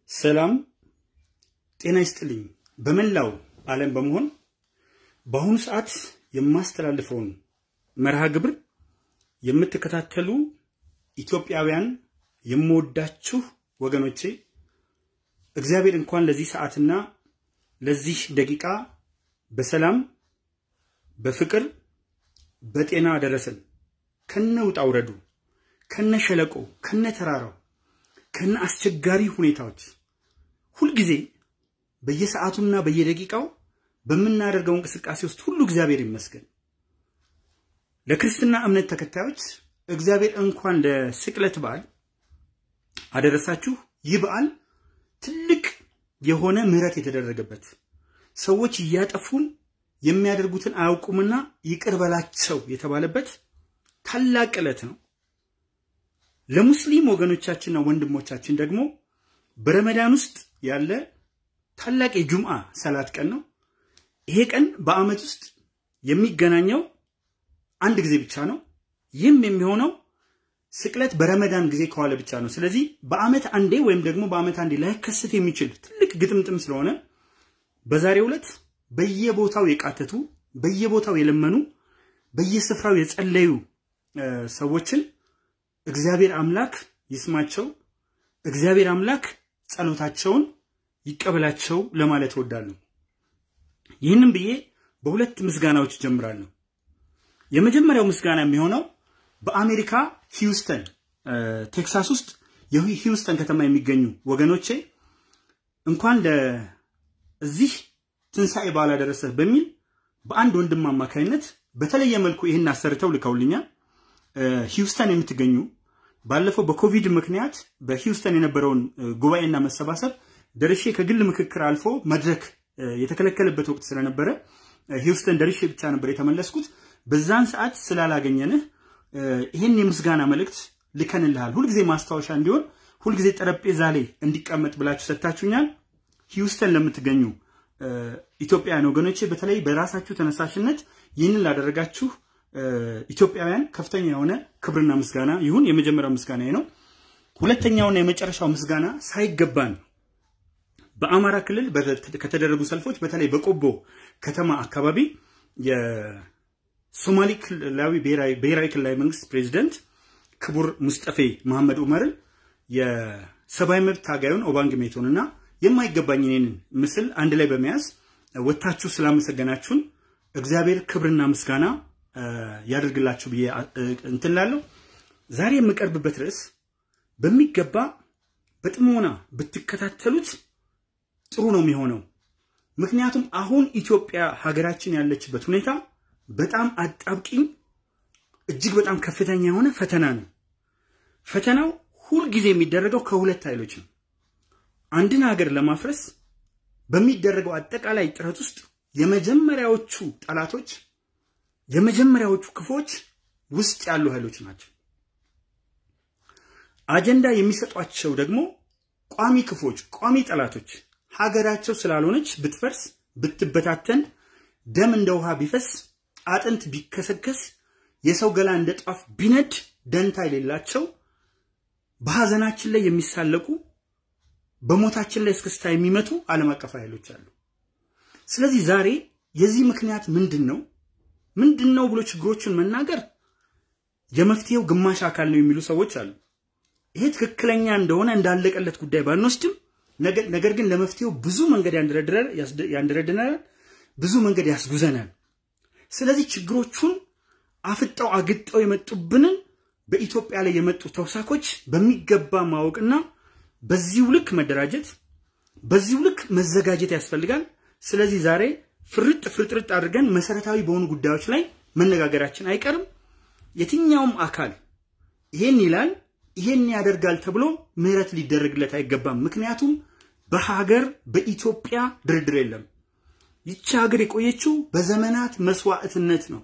ሰላም ጤና ይስጥልኝ። በመላው ዓለም በመሆን በአሁኑ ሰዓት የማስተላልፈውን መርሃ ግብር የምትከታተሉ ኢትዮጵያውያን የምወዳችሁ ወገኖቼ እግዚአብሔር እንኳን ለዚህ ሰዓትና ለዚህ ደቂቃ በሰላም በፍቅር በጤና አደረሰን። ከነ ውጣ ውረዱ፣ ከነ ሸለቆ፣ ከነ ተራራው፣ ከነ አስቸጋሪ ሁኔታዎች ሁልጊዜ በየሰዓቱና በየደቂቃው በምናደርገው እንቅስቃሴ ውስጥ ሁሉ እግዚአብሔር ይመስገን። ለክርስትና እምነት ተከታዮች እግዚአብሔር እንኳን ለስቅለት በዓል አደረሳችሁ። ይህ በዓል ትልቅ የሆነ ምሕረት የተደረገበት ሰዎች እያጠፉን የሚያደርጉትን አያውቁምና ይቅር በላቸው የተባለበት ታላቅ ዕለት ነው። ለሙስሊም ወገኖቻችንና ወንድሞቻችን ደግሞ በረመዳን ውስጥ ያለ ታላቅ የጁምዓ ሰላት ቀን ነው። ይሄ ቀን በዓመት ውስጥ የሚገናኘው አንድ ጊዜ ብቻ ነው። ይህም የሚሆነው ስቅለት በረመዳን ጊዜ ከዋለ ብቻ ነው። ስለዚህ በዓመት አንዴ ወይም ደግሞ በዓመት አንዴ ላይከሰት የሚችል ትልቅ ግጥምጥም ስለሆነ በዛሬው ዕለት በየቦታው የቃተቱ በየቦታው የለመኑ በየስፍራው የጸለዩ ሰዎችን እግዚአብሔር አምላክ ይስማቸው፣ እግዚአብሔር አምላክ ጸሎታቸውን ይቀበላቸው ለማለት እወዳለሁ። ይህንም ብዬ በሁለት ምስጋናዎች ጀምራለሁ። የመጀመሪያው ምስጋና የሚሆነው በአሜሪካ ሂውስተን ቴክሳስ ውስጥ የሂውስተን ከተማ የሚገኙ ወገኖቼ እንኳን ለዚህ ትንሣኤ በዓል አደረሰህ በሚል በአንድ ወንድም አማካኝነት በተለየ መልኩ ይህን አሰርተው ልከውልኛል። ሂውስተን የምትገኙ ባለፈው በኮቪድ ምክንያት በሂውስተን የነበረውን ጉባኤና መሰባሰብ ደርሼ ከግል ምክክር አልፎ መድረክ የተከለከለበት ወቅት ስለነበረ ሂውስተን ደርሼ ብቻ ነበር የተመለስኩት። በዛን ሰዓት ስላላገኘንህ ይህን የምስጋና መልእክት ልከንልሃል። ሁልጊዜ ማስታወሻ እንዲሆን ሁልጊዜ ጠረጴዛ ላይ እንዲቀመጥ ብላችሁ ሰጥታችሁኛል። ሂውስተን ለምትገኙ ኢትዮጵያውያን ወገኖቼ በተለይ በራሳችሁ ተነሳሽነት ይህንን ላደረጋችሁ ኢትዮጵያውያን ከፍተኛ የሆነ ክብርና ምስጋና ይሁን። የመጀመሪያው ምስጋና ነው። ሁለተኛውና የመጨረሻው ምስጋና ሳይገባን በአማራ ክልል ከተደረጉ ሰልፎች በተለይ በቆቦ ከተማ አካባቢ የሶማሌ ክልላዊ ብሔራዊ ክልላዊ መንግስት ፕሬዚደንት ክቡር ሙስጠፌ መሐመድ ኡመርን የሰብአዊ መብት ታጋዩን ኦባንግ ሜቶንና የማይገባኝ እኔንን ምስል አንድ ላይ በመያዝ ወታችሁ ስላመሰገናችሁን እግዚአብሔር ክብርና ምስጋና ያደርግላችሁ ብዬ እንትን ላለሁ። ዛሬ የምቀርብበት ርዕስ በሚገባ በጥሞና ብትከታተሉት ጥሩ ነው የሚሆነው። ምክንያቱም አሁን ኢትዮጵያ ሀገራችን ያለችበት ሁኔታ በጣም አጣብቂኝ፣ እጅግ በጣም ከፍተኛ የሆነ ፈተና ነው። ፈተናው ሁልጊዜ የሚደረገው ከሁለት ኃይሎች ነው። አንድን ሀገር ለማፍረስ በሚደረገው አጠቃላይ ጥረት ውስጥ የመጀመሪያዎቹ ጠላቶች የመጀመሪያዎቹ ክፎች ውስጥ ያሉ ኃይሎች ናቸው። አጀንዳ የሚሰጧቸው ደግሞ ቋሚ ክፎች፣ ቋሚ ጠላቶች ሀገራቸው ስላልሆነች ብትፈርስ፣ ብትበታተን፣ ደም እንደ ውሃ ቢፈስ፣ አጥንት ቢከሰከስ፣ የሰው ገላ እንደ ጧፍ ቢነድ ደንታ የሌላቸው በሀዘናችን ላይ የሚሳለቁ በሞታችን ላይ እስክስታ የሚመቱ ዓለም አቀፍ ኃይሎች አሉ። ስለዚህ ዛሬ የዚህ ምክንያት ምንድን ነው ምንድን ነው ብሎ ችግሮችን መናገር የመፍትሄው ግማሽ አካል ነው የሚሉ ሰዎች አሉ። ይሄ ትክክለኛ እንደሆነ እንዳለቀለት ጉዳይ ባንወስድም፣ ነገር ግን ለመፍትሄው ብዙ መንገድ ያንደረድናል፣ ብዙ መንገድ ያስጉዘናል። ስለዚህ ችግሮቹን አፍጠው አግጠው የመጡብንን በኢትዮጵያ ላይ የመጡ ተውሳኮች በሚገባ ማወቅና በዚሁ ልክ መደራጀት፣ በዚሁ ልክ መዘጋጀት ያስፈልጋል። ስለዚህ ዛሬ ፍርጥ ፍርጥርጥ አድርገን መሰረታዊ በሆኑ ጉዳዮች ላይ መነጋገራችን አይቀርም። የትኛውም አካል ይሄን ይላል ይሄን ያደርጋል ተብሎ ምህረት ሊደረግለት አይገባም። ምክንያቱም በሀገር በኢትዮጵያ ድርድር የለም። ይቺ ሀገር የቆየችው በዘመናት መስዋዕትነት ነው።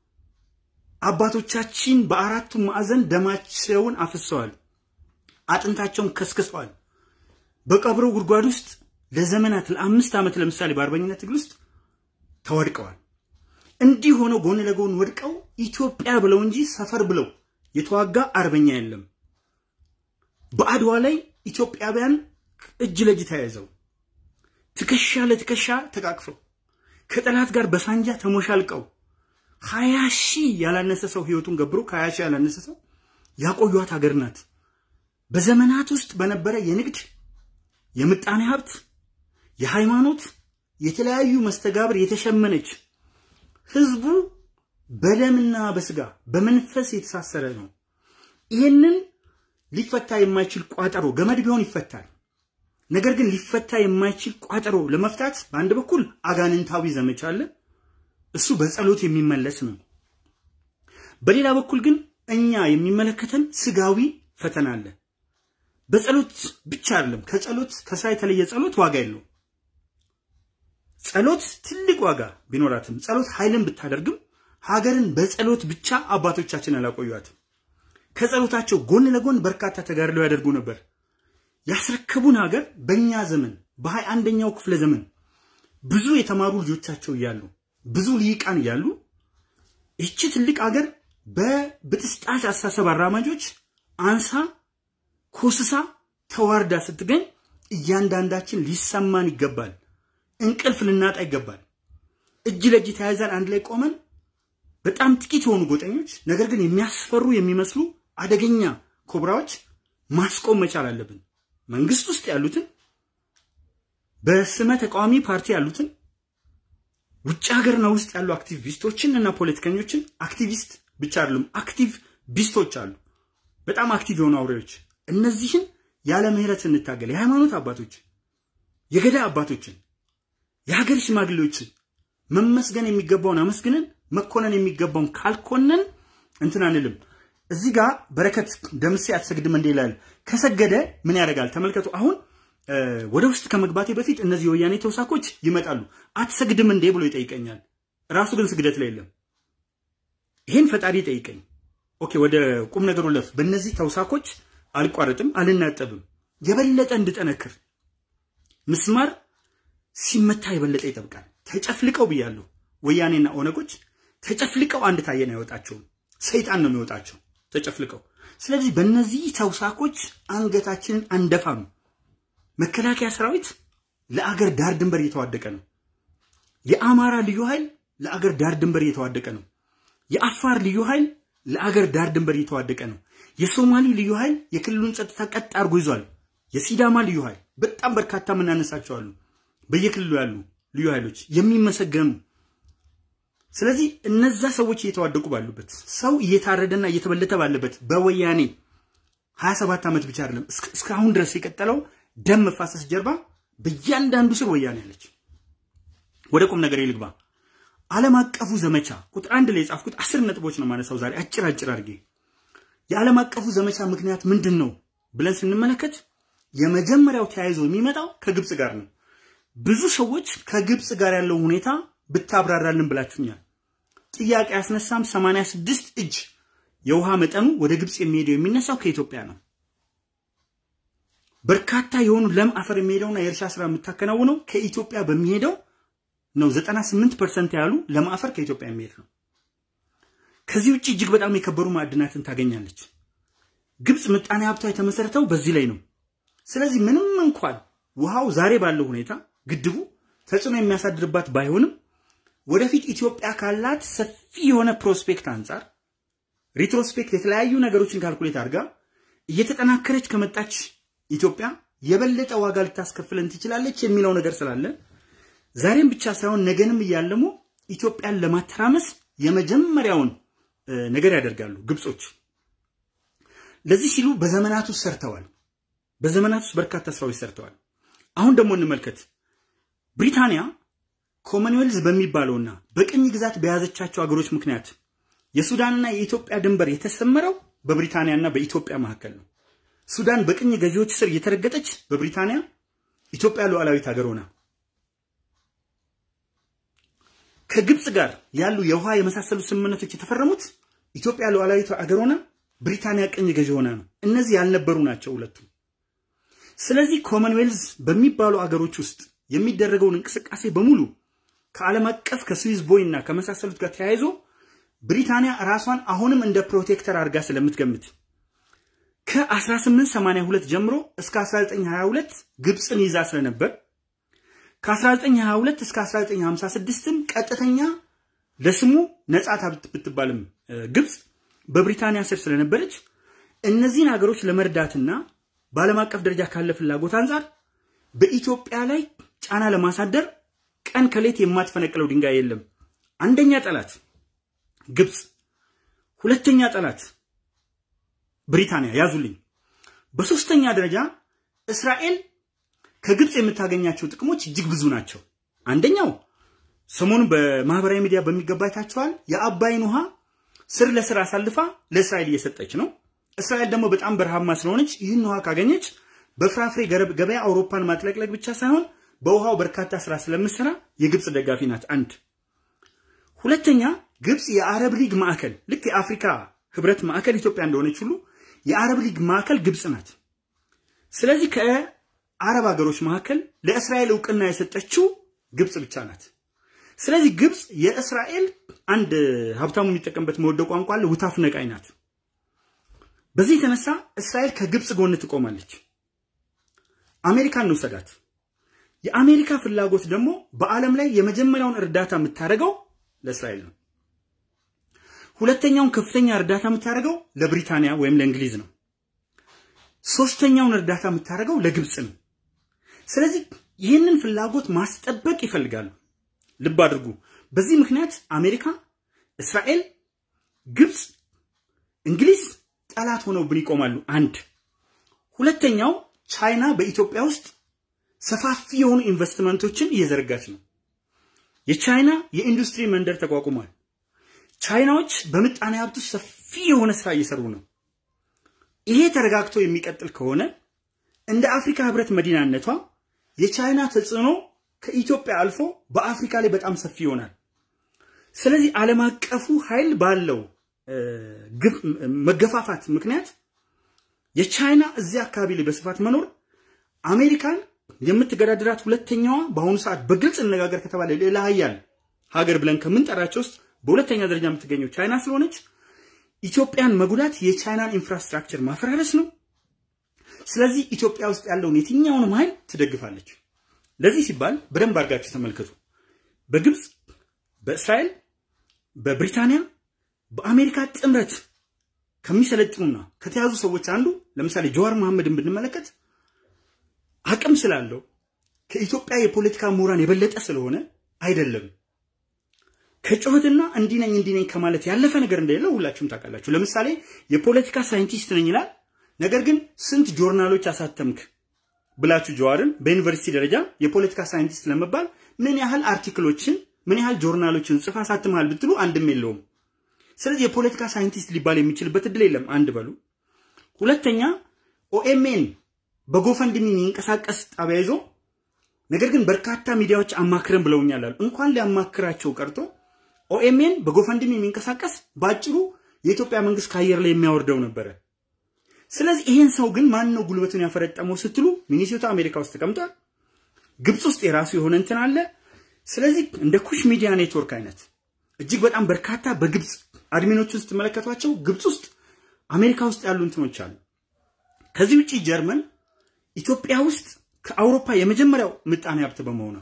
አባቶቻችን በአራቱም ማዕዘን ደማቸውን አፍሰዋል፣ አጥንታቸውን ከስክሰዋል። በቀብሮ ጉድጓድ ውስጥ ለዘመናት ለአምስት ዓመት ለምሳሌ በአርበኝነት ትግል ውስጥ ተወድቀዋል። እንዲህ ሆነው ጎን ለጎን ወድቀው ኢትዮጵያ ብለው እንጂ ሰፈር ብለው የተዋጋ አርበኛ የለም። በአድዋ ላይ ኢትዮጵያውያን እጅ ለእጅ ተያይዘው ትከሻ ለትከሻ ተቃቅፈው ከጠላት ጋር በሳንጃ ተሞሻልቀው ሀያ ሺህ ያላነሰ ሰው ህይወቱን ገብሮ ከሀያ ሺህ ያላነሰ ሰው ያቆዩት ሀገር ናት። በዘመናት ውስጥ በነበረ የንግድ የምጣኔ ሀብት፣ የሃይማኖት የተለያዩ መስተጋብር የተሸመነች ህዝቡ በደምና በስጋ በመንፈስ የተሳሰረ ነው። ይህንን ሊፈታ የማይችል ቋጠሮ ገመድ ቢሆን ይፈታል። ነገር ግን ሊፈታ የማይችል ቋጠሮ ለመፍታት በአንድ በኩል አጋንንታዊ ዘመቻ አለ። እሱ በጸሎት የሚመለስ ነው። በሌላ በኩል ግን እኛ የሚመለከተን ስጋዊ ፈተና አለ። በጸሎት ብቻ አይደለም። ከጸሎት ከስራ የተለየ ጸሎት ዋጋ የለው። ጸሎት ትልቅ ዋጋ ቢኖራትም ጸሎት ኃይልን ብታደርግም ሀገርን በጸሎት ብቻ አባቶቻችን አላቆዩትም። ከጸሎታቸው ጎን ለጎን በርካታ ተጋድለው ያደርጉ ነበር። ያስረከቡን ሀገር በእኛ ዘመን በሀያ አንደኛው ክፍለ ዘመን ብዙ የተማሩ ልጆቻቸው እያሉ ብዙ ልሂቃን እያሉ ይቺ ትልቅ ሀገር በብጥስጣሽ አስተሳሰብ አራማጆች አንሳ ኮስሳ ተዋርዳ ስትገኝ እያንዳንዳችን ሊሰማን ይገባል። እንቅልፍ ልናጣ ይገባል። እጅ ለእጅ ተያይዘን አንድ ላይ ቆመን በጣም ጥቂት የሆኑ ጎጠኞች ነገር ግን የሚያስፈሩ የሚመስሉ አደገኛ ኮብራዎች ማስቆም መቻል አለብን። መንግስት ውስጥ ያሉትን በስመ ተቃዋሚ ፓርቲ ያሉትን ውጭ ሀገርና ውስጥ ያሉ አክቲቪስቶችን እና ፖለቲከኞችን አክቲቪስት ብቻ አይደሉም፣ አክቲቭ ቢስቶች አሉ። በጣም አክቲቭ የሆኑ አውሬዎች። እነዚህን ያለ ምህረት እንታገል። የሃይማኖት አባቶች፣ የገዳ አባቶችን፣ የሀገር ሽማግሌዎችን መመስገን የሚገባውን አመስግነን መኮነን የሚገባውን ካልኮነን እንትን አንልም። እዚህ ጋር በረከት ደምሴ አትሰግድም እንዴ ይላል። ከሰገደ ምን ያደርጋል? ተመልከቱ። አሁን ወደ ውስጥ ከመግባቴ በፊት እነዚህ የወያኔ ተውሳኮች ይመጣሉ። አትሰግድም እንዴ ብሎ ይጠይቀኛል። ራሱ ግን ስግደት ላይ የለም። ይህን ፈጣሪ ይጠይቀኝ። ኦኬ፣ ወደ ቁም ነገሩ ለፍ። በእነዚህ ተውሳኮች አልቋረጥም፣ አልናጠብም። የበለጠ እንድጠነክር ምስማር ሲመታ የበለጠ ይጠብቃል። ተጨፍልቀው ብያለሁ። ወያኔና ኦነጎች ተጨፍልቀው አንድ ታየን አይወጣቸውም። ሰይጣን ነው የሚወጣቸው ተጨፍልቀው። ስለዚህ በእነዚህ ተውሳኮች አንገታችንን አንደፋም። መከላከያ ሰራዊት ለአገር ዳር ድንበር እየተዋደቀ ነው። የአማራ ልዩ ኃይል ለአገር ዳር ድንበር እየተዋደቀ ነው። የአፋር ልዩ ኃይል ለአገር ዳር ድንበር እየተዋደቀ ነው። የሶማሊ ልዩ ኃይል የክልሉን ጸጥታ ቀጥ አድርጎ ይዟል። የሲዳማ ልዩ ኃይል በጣም በርካታ የምናነሳቸው አሉ። በየክልሉ ያሉ ልዩ ኃይሎች የሚመሰገኑ ስለዚህ እነዛ ሰዎች እየተዋደቁ ባሉበት ሰው እየታረደና እየተበለተ ባለበት በወያኔ 27 ዓመት ብቻ አይደለም እስካሁን ድረስ የቀጠለው ደም መፋሰስ ጀርባ በእያንዳንዱ ስር ወያኔ አለች። ወደ ቁም ነገር ልግባ። ዓለም አቀፉ ዘመቻ ቁጥር አንድ ላይ የጻፍኩት አስር ነጥቦች ነው ማነሳው ዛሬ አጭር አጭር አድርጌ። የዓለም አቀፉ ዘመቻ ምክንያት ምንድን ነው ብለን ስንመለከት የመጀመሪያው ተያይዞ የሚመጣው ከግብፅ ጋር ነው። ብዙ ሰዎች ከግብፅ ጋር ያለው ሁኔታ ብታብራራልን ብላችሁኛል። ጥያቄ ያስነሳም 86 እጅ የውሃ መጠኑ ወደ ግብፅ የሚሄደው የሚነሳው ከኢትዮጵያ ነው። በርካታ የሆኑ ለም አፈር የሚሄደውና የእርሻ ስራ የምታከናውነው ከኢትዮጵያ በሚሄደው ነው። 98 ፐርሰንት ያሉ ለም አፈር ከኢትዮጵያ የሚሄድ ነው። ከዚህ ውጭ እጅግ በጣም የከበሩ ማዕድናትን ታገኛለች። ግብፅ ምጣኔ ሀብቷ የተመሰረተው በዚህ ላይ ነው። ስለዚህ ምንም እንኳን ውሃው ዛሬ ባለው ሁኔታ ግድቡ ተጽዕኖ የሚያሳድርባት ባይሆንም ወደፊት ኢትዮጵያ ካላት ሰፊ የሆነ ፕሮስፔክት አንጻር ሪትሮስፔክት የተለያዩ ነገሮችን ካልኩሌት አድርጋ እየተጠናከረች ከመጣች ኢትዮጵያ የበለጠ ዋጋ ልታስከፍለን ትችላለች የሚለው ነገር ስላለ ዛሬም ብቻ ሳይሆን ነገንም እያለሙ ኢትዮጵያን ለማተራመስ የመጀመሪያውን ነገር ያደርጋሉ ግብጾች። ለዚህ ሲሉ በዘመናት ውስጥ ሰርተዋል። በዘመናት ውስጥ በርካታ ስራዎች ሰርተዋል። አሁን ደግሞ እንመልከት። ብሪታንያ ኮመንዌልዝ በሚባለውና በቅኝ ግዛት በያዘቻቸው አገሮች ምክንያት የሱዳንና የኢትዮጵያ ድንበር የተሰመረው በብሪታንያና በኢትዮጵያ መካከል ነው። ሱዳን በቅኝ ገዢዎች ስር እየተረገጠች በብሪታንያ ኢትዮጵያ ሉዓላዊት ሀገር ሆና ከግብፅ ጋር ያሉ የውሃ የመሳሰሉ ስምምነቶች የተፈረሙት ኢትዮጵያ ሉዓላዊት ሀገር ሆና ብሪታንያ ቅኝ ገዢ ሆና ነው። እነዚህ ያልነበሩ ናቸው ሁለቱም። ስለዚህ ኮመንዌልዝ በሚባሉ አገሮች ውስጥ የሚደረገውን እንቅስቃሴ በሙሉ ከዓለም አቀፍ ከስዊዝ ቦይ እና ከመሳሰሉት ጋር ተያይዞ ብሪታንያ ራሷን አሁንም እንደ ፕሮቴክተር አድርጋ ስለምትገምት ከ1882 ጀምሮ እስከ 1922 ግብፅን ይዛ ስለነበር ከ1922 እስከ 1956ም ቀጥተኛ ለስሙ ነጻ ብትባልም ግብፅ በብሪታንያ ስር ስለነበረች እነዚህን ሀገሮች ለመርዳትና በዓለም አቀፍ ደረጃ ካለ ፍላጎት አንጻር በኢትዮጵያ ላይ ጫና ለማሳደር ቀን ከሌት የማትፈነቅለው ድንጋይ የለም። አንደኛ ጠላት ግብፅ፣ ሁለተኛ ጠላት ብሪታንያ ያዙልኝ። በሶስተኛ ደረጃ እስራኤል ከግብፅ የምታገኛቸው ጥቅሞች እጅግ ብዙ ናቸው። አንደኛው ሰሞኑን በማህበራዊ ሚዲያ በሚገባ አይታችኋል። የአባይን ውሃ ስር ለስር አሳልፋ ለእስራኤል እየሰጠች ነው። እስራኤል ደግሞ በጣም በረሃማ ስለሆነች ይህን ውሃ ካገኘች በፍራፍሬ ገበያ አውሮፓን ማጥለቅለቅ ብቻ ሳይሆን በውሃው በርካታ ስራ ስለምትሰራ የግብፅ ደጋፊ ናት። አንድ ሁለተኛ ግብፅ የአረብ ሊግ ማዕከል ልክ የአፍሪካ ህብረት ማዕከል ኢትዮጵያ እንደሆነች ሁሉ የአረብ ሊግ ማዕከል ግብፅ ናት። ስለዚህ ከአረብ ሀገሮች መካከል ለእስራኤል እውቅና የሰጠችው ግብፅ ብቻ ናት። ስለዚህ ግብፅ የእስራኤል አንድ ሀብታሙ የሚጠቀምበት መወደ ቋንቋ አለ፣ ውታፍ ነቃይ ናት። በዚህ የተነሳ እስራኤል ከግብፅ ጎን ትቆማለች። አሜሪካን እንውሰዳት። የአሜሪካ ፍላጎት ደግሞ በዓለም ላይ የመጀመሪያውን እርዳታ የምታደርገው ለእስራኤል ነው። ሁለተኛውን ከፍተኛ እርዳታ የምታደርገው ለብሪታንያ ወይም ለእንግሊዝ ነው። ሶስተኛውን እርዳታ የምታደርገው ለግብፅ ነው። ስለዚህ ይህንን ፍላጎት ማስጠበቅ ይፈልጋሉ። ልብ አድርጉ። በዚህ ምክንያት አሜሪካ፣ እስራኤል፣ ግብፅ፣ እንግሊዝ ጠላት ሆነውብን ይቆማሉ። አንድ ሁለተኛው ቻይና በኢትዮጵያ ውስጥ ሰፋፊ የሆኑ ኢንቨስትመንቶችን እየዘረጋች ነው። የቻይና የኢንዱስትሪ መንደር ተቋቁሟል። ቻይናዎች በምጣኔ ሀብት ውስጥ ሰፊ የሆነ ስራ እየሰሩ ነው። ይሄ ተረጋግቶ የሚቀጥል ከሆነ እንደ አፍሪካ ህብረት መዲናነቷ የቻይና ተጽዕኖ ከኢትዮጵያ አልፎ በአፍሪካ ላይ በጣም ሰፊ ይሆናል። ስለዚህ ዓለም አቀፉ ኃይል ባለው መገፋፋት ምክንያት የቻይና እዚህ አካባቢ ላይ በስፋት መኖር አሜሪካን የምትገዳድራት ሁለተኛዋ በአሁኑ ሰዓት በግልጽ እነጋገር ከተባለ ሌላ ሀያል ሀገር ብለን ከምንጠራቸው ውስጥ በሁለተኛ ደረጃ የምትገኘው ቻይና ስለሆነች ኢትዮጵያን መጉዳት የቻይናን ኢንፍራስትራክቸር ማፈራረስ ነው። ስለዚህ ኢትዮጵያ ውስጥ ያለውን የትኛውንም ኃይል ትደግፋለች። ለዚህ ሲባል በደንብ አድርጋችሁ ተመልከቱ። በግብፅ፣ በእስራኤል፣ በብሪታንያ፣ በአሜሪካ ጥምረት ከሚሰለጥኑና ከተያዙ ሰዎች አንዱ ለምሳሌ ጀዋር መሐመድን ብንመለከት አቅም ስላለው ከኢትዮጵያ የፖለቲካ ምሁራን የበለጠ ስለሆነ አይደለም። ከጩኸትና እንዲህ ነኝ እንዲህ ነኝ ከማለት ያለፈ ነገር እንደሌለው ሁላችሁም ታውቃላችሁ። ለምሳሌ የፖለቲካ ሳይንቲስት ነኝ ይላል። ነገር ግን ስንት ጆርናሎች አሳተምክ ብላችሁ ጀዋርን በዩኒቨርሲቲ ደረጃ የፖለቲካ ሳይንቲስት ለመባል ምን ያህል አርቲክሎችን ምን ያህል ጆርናሎችን ጽፋ አሳትመሃል ብትሉ አንድም የለውም። ስለዚህ የፖለቲካ ሳይንቲስት ሊባል የሚችልበት እድል የለም። አንድ በሉ። ሁለተኛ ኦኤምኤን በጎፈንድሚ የሚንቀሳቀስ ጣቢያ ይዞ ነገር ግን በርካታ ሚዲያዎች አማክረን ብለውኛል አሉ። እንኳን ሊያማክራቸው ቀርቶ ኦኤምኤን በጎፈንድሚ የሚንቀሳቀስ በአጭሩ የኢትዮጵያ መንግስት ከአየር ላይ የሚያወርደው ነበረ። ስለዚህ ይሄን ሰው ግን ማን ነው ጉልበቱን ያፈረጠመው ስትሉ ሚኒሶታ አሜሪካ ውስጥ ተቀምጧል። ግብፅ ውስጥ የራሱ የሆነ እንትን አለ። ስለዚህ እንደ ኩሽ ሚዲያ ኔትወርክ አይነት እጅግ በጣም በርካታ በግብፅ አድሚኖችን ስትመለከቷቸው ግብፅ ውስጥ አሜሪካ ውስጥ ያሉ እንትኖች አሉ። ከዚህ ውጭ ጀርመን ኢትዮጵያ ውስጥ ከአውሮፓ የመጀመሪያው ምጣኔ ሀብት በመሆኗ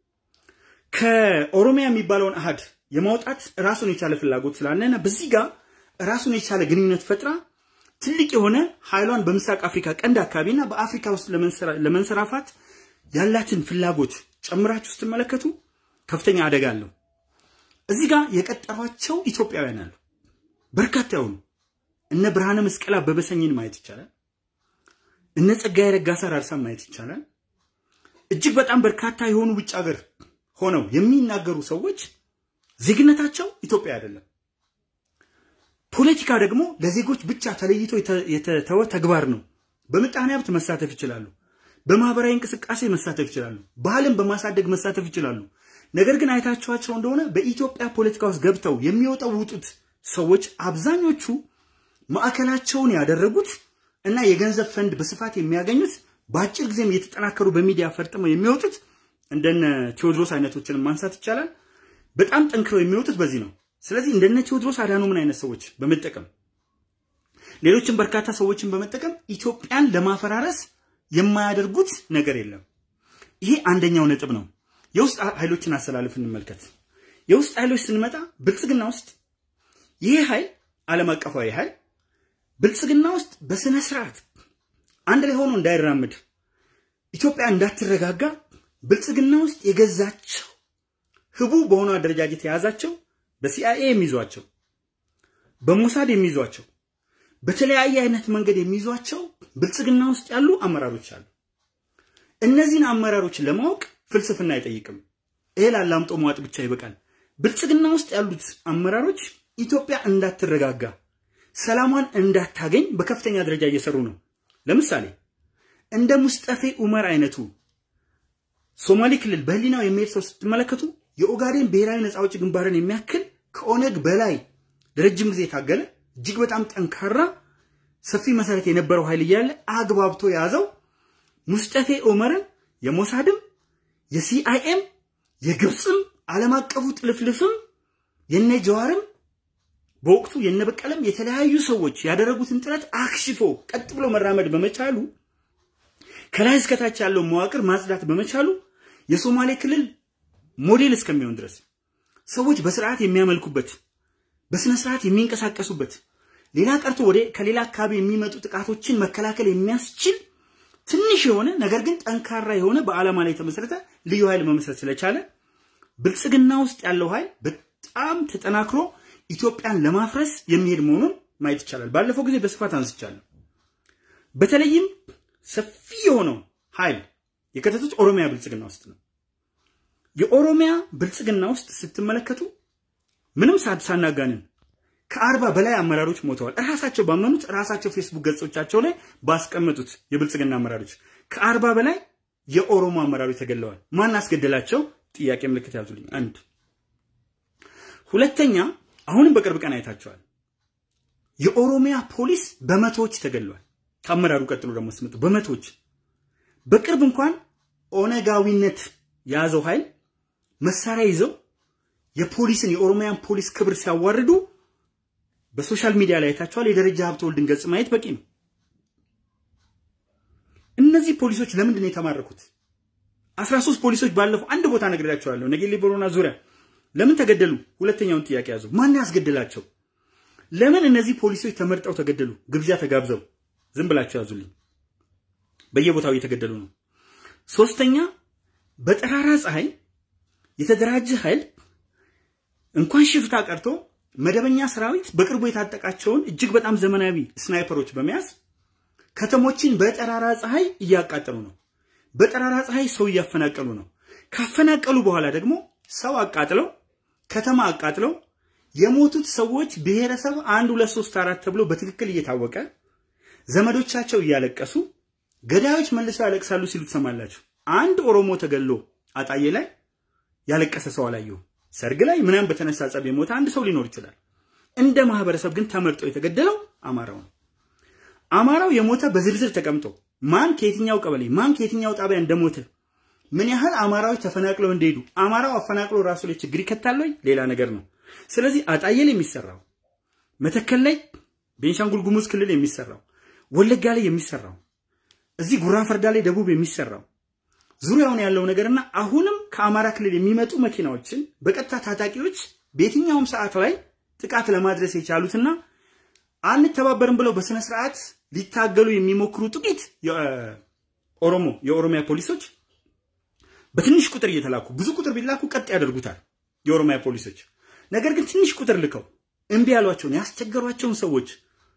ከኦሮሚያ የሚባለውን አሃድ የማውጣት ራሱን የቻለ ፍላጎት ስላለና በዚህ ጋር ራሱን የቻለ ግንኙነት ፈጥራ ትልቅ የሆነ ኃይሏን በምስራቅ አፍሪካ ቀንድ አካባቢና በአፍሪካ ውስጥ ለመንሰራፋት ያላትን ፍላጎት ጨምራችሁ ስትመለከቱ ከፍተኛ አደጋ አለው። እዚህ ጋር የቀጠሯቸው ኢትዮጵያውያን አሉ፣ በርካታ የሆኑ እነ ብርሃነ መስቀል አበበ ሰኝን ማየት ይቻላል። እነ ጸጋዬ ረጋሳ ራርሳን ማየት ይቻላል። እጅግ በጣም በርካታ የሆኑ ውጭ ሀገር ሆነው የሚናገሩ ሰዎች ዜግነታቸው ኢትዮጵያ አይደለም። ፖለቲካ ደግሞ ለዜጎች ብቻ ተለይቶ የተተወ ተግባር ነው። በምጣኔ ሀብት መሳተፍ ይችላሉ። በማህበራዊ እንቅስቃሴ መሳተፍ ይችላሉ። ባህልን በማሳደግ መሳተፍ ይችላሉ። ነገር ግን አይታችኋቸው እንደሆነ በኢትዮጵያ ፖለቲካ ውስጥ ገብተው የሚወጠውጡት ሰዎች አብዛኞቹ ማዕከላቸውን ያደረጉት እና የገንዘብ ፈንድ በስፋት የሚያገኙት በአጭር ጊዜም እየተጠናከሩ በሚዲያ ፈርጥመው የሚወጡት እንደነ ቴዎድሮስ አይነቶችን ማንሳት ይቻላል። በጣም ጠንክረው የሚወጡት በዚህ ነው። ስለዚህ እንደነ ቴዎድሮስ አዳኑ ምን አይነት ሰዎች በመጠቀም ሌሎችን በርካታ ሰዎችን በመጠቀም ኢትዮጵያን ለማፈራረስ የማያደርጉት ነገር የለም። ይሄ አንደኛው ነጥብ ነው። የውስጥ ኃይሎችን አሰላለፍ እንመልከት። የውስጥ ኃይሎች ስንመጣ ብልጽግና ውስጥ ይህ ኃይል ዓለም አቀፋዊ ኃይል ብልጽግና ውስጥ በስነ ስርዓት አንድ ላይ ሆኖ እንዳይራምድ ኢትዮጵያ እንዳትረጋጋ ብልጽግና ውስጥ የገዛቸው ህቡ በሆነ አደረጃጀት የያዛቸው በሲአይኤ የሚይዟቸው በሞሳድ የሚይዟቸው በተለያየ አይነት መንገድ የሚይዟቸው ብልጽግና ውስጥ ያሉ አመራሮች አሉ። እነዚህን አመራሮች ለማወቅ ፍልስፍና አይጠይቅም። እህል አላምጦ መዋጥ ብቻ ይበቃል። ብልጽግና ውስጥ ያሉት አመራሮች ኢትዮጵያ እንዳትረጋጋ፣ ሰላሟን እንዳታገኝ በከፍተኛ ደረጃ እየሰሩ ነው። ለምሳሌ እንደ ሙስጠፌ ኡመር አይነቱ ሶማሌ ክልል በህሊናው የሚሄድ ሰው ስትመለከቱ የኦጋዴን ብሔራዊ ነፃ አውጪ ግንባርን የሚያክል ከኦነግ በላይ ለረጅም ጊዜ የታገለ እጅግ በጣም ጠንካራ ሰፊ መሰረት የነበረው ኃይል እያለ አግባብቶ የያዘው ሙስጠፌ ኡመርን የሞሳድም የሲአይኤም የግብፅም ዓለም አቀፉ ጥልፍልፍም የነ ጀዋርም በወቅቱ የነበቀለም የተለያዩ ሰዎች ያደረጉትን ጥረት አክሽፎ ቀጥ ብሎ መራመድ በመቻሉ ከላይ እስከታች ያለው መዋቅር ማጽዳት በመቻሉ የሶማሌ ክልል ሞዴል እስከሚሆን ድረስ ሰዎች በስርዓት የሚያመልኩበት በስነ ስርዓት የሚንቀሳቀሱበት ሌላ ቀርቶ ወደ ከሌላ አካባቢ የሚመጡ ጥቃቶችን መከላከል የሚያስችል ትንሽ የሆነ ነገር ግን ጠንካራ የሆነ በዓላማ ላይ የተመሰረተ ልዩ ኃይል መመስረት ስለቻለ ብልጽግና ውስጥ ያለው ኃይል በጣም ተጠናክሮ ኢትዮጵያን ለማፍረስ የሚሄድ መሆኑን ማየት ይቻላል። ባለፈው ጊዜ በስፋት አንስቻለሁ። በተለይም ሰፊ የሆነው ኃይል የከተቱት ኦሮሚያ ብልጽግና ውስጥ ነው። የኦሮሚያ ብልጽግና ውስጥ ስትመለከቱ ምንም ሳናጋንን ከአርባ በላይ አመራሮች ሞተዋል። እራሳቸው ባመኑት ራሳቸው ፌስቡክ ገጾቻቸው ላይ ባስቀመጡት የብልጽግና አመራሮች ከአርባ በላይ የኦሮሞ አመራሮች ተገለዋል። ማን አስገደላቸው? ጥያቄ ምልክት ያዙልኝ። አንድ ሁለተኛ፣ አሁንም በቅርብ ቀን አይታቸዋል። የኦሮሚያ ፖሊስ በመቶዎች ተገለዋል። ከአመራሩ ቀጥሎ ደግሞ ስመጡ በመቶዎች በቅርብ እንኳን ኦነጋዊነት የያዘው ኃይል መሳሪያ ይዘው የፖሊስን የኦሮሚያን ፖሊስ ክብር ሲያዋርዱ በሶሻል ሚዲያ ላይ አይታቸዋል። የደረጃ ሀብተወልድን ገጽ ማየት በቂ ነው። እነዚህ ፖሊሶች ለምንድን ነው የተማረኩት? አስራ ሶስት ፖሊሶች ባለፈው አንድ ቦታ ነግሬያቸዋለሁ። ነጌሌ ቦረና ዙሪያ ለምን ተገደሉ? ሁለተኛውን ጥያቄ ያዙ። ማን ያስገደላቸው? ለምን እነዚህ ፖሊሶች ተመርጠው ተገደሉ? ግብዣ ተጋብዘው? ዝም ብላቸው ያዙልኝ። በየቦታው እየተገደሉ ነው። ሶስተኛ በጠራራ ፀሐይ የተደራጀ ኃይል እንኳን ሽፍታ ቀርቶ መደበኛ ሰራዊት በቅርቡ የታጠቃቸውን እጅግ በጣም ዘመናዊ ስናይፐሮች በመያዝ ከተሞችን በጠራራ ፀሐይ እያቃጠሉ ነው። በጠራራ ፀሐይ ሰው እያፈናቀሉ ነው። ካፈናቀሉ በኋላ ደግሞ ሰው አቃጥለው ከተማ አቃጥለው የሞቱት ሰዎች ብሔረሰብ አንድ ሁለት ሶስት አራት ተብሎ በትክክል እየታወቀ ዘመዶቻቸው እያለቀሱ ገዳዮች መልሰው ያለቅሳሉ ሲሉ ትሰማላችሁ። አንድ ኦሮሞ ተገሎ አጣዬ ላይ ያለቀሰ ሰው አላየሁም። ሰርግ ላይ ምናምን በተነሳ ጸብ የሞተ አንድ ሰው ሊኖር ይችላል። እንደ ማህበረሰብ ግን ተመርጦ የተገደለው አማራው ነው። አማራው የሞተ በዝርዝር ተቀምጦ ማን ከየትኛው ቀበሌ ማን ከየትኛው ጣቢያ እንደሞተ ምን ያህል አማራዎች ተፈናቅለው እንደሄዱ አማራው አፈናቅሎ ራሱ ላይ ችግር ይከታል ወይ ሌላ ነገር ነው። ስለዚህ አጣዬ ላይ የሚሰራው መተከል ላይ ቤንሻንጉል ጉሙዝ ክልል የሚሰራው ወለጋ ላይ የሚሰራው እዚህ ጉራ ፈርዳ ላይ ደቡብ የሚሰራው ዙሪያውን ያለው ነገርና አሁንም ከአማራ ክልል የሚመጡ መኪናዎችን በቀጥታ ታጣቂዎች በየትኛውም ሰዓት ላይ ጥቃት ለማድረስ የቻሉትና አንተባበርም ብለው በስነ ስርዓት ሊታገሉ የሚሞክሩ ጥቂት የኦሮሞ የኦሮሚያ ፖሊሶች በትንሽ ቁጥር እየተላኩ ብዙ ቁጥር ቢላኩ ቀጥ ያደርጉታል የኦሮሚያ ፖሊሶች። ነገር ግን ትንሽ ቁጥር ልከው እምቢ ያሏቸውን ያስቸገሯቸውን ሰዎች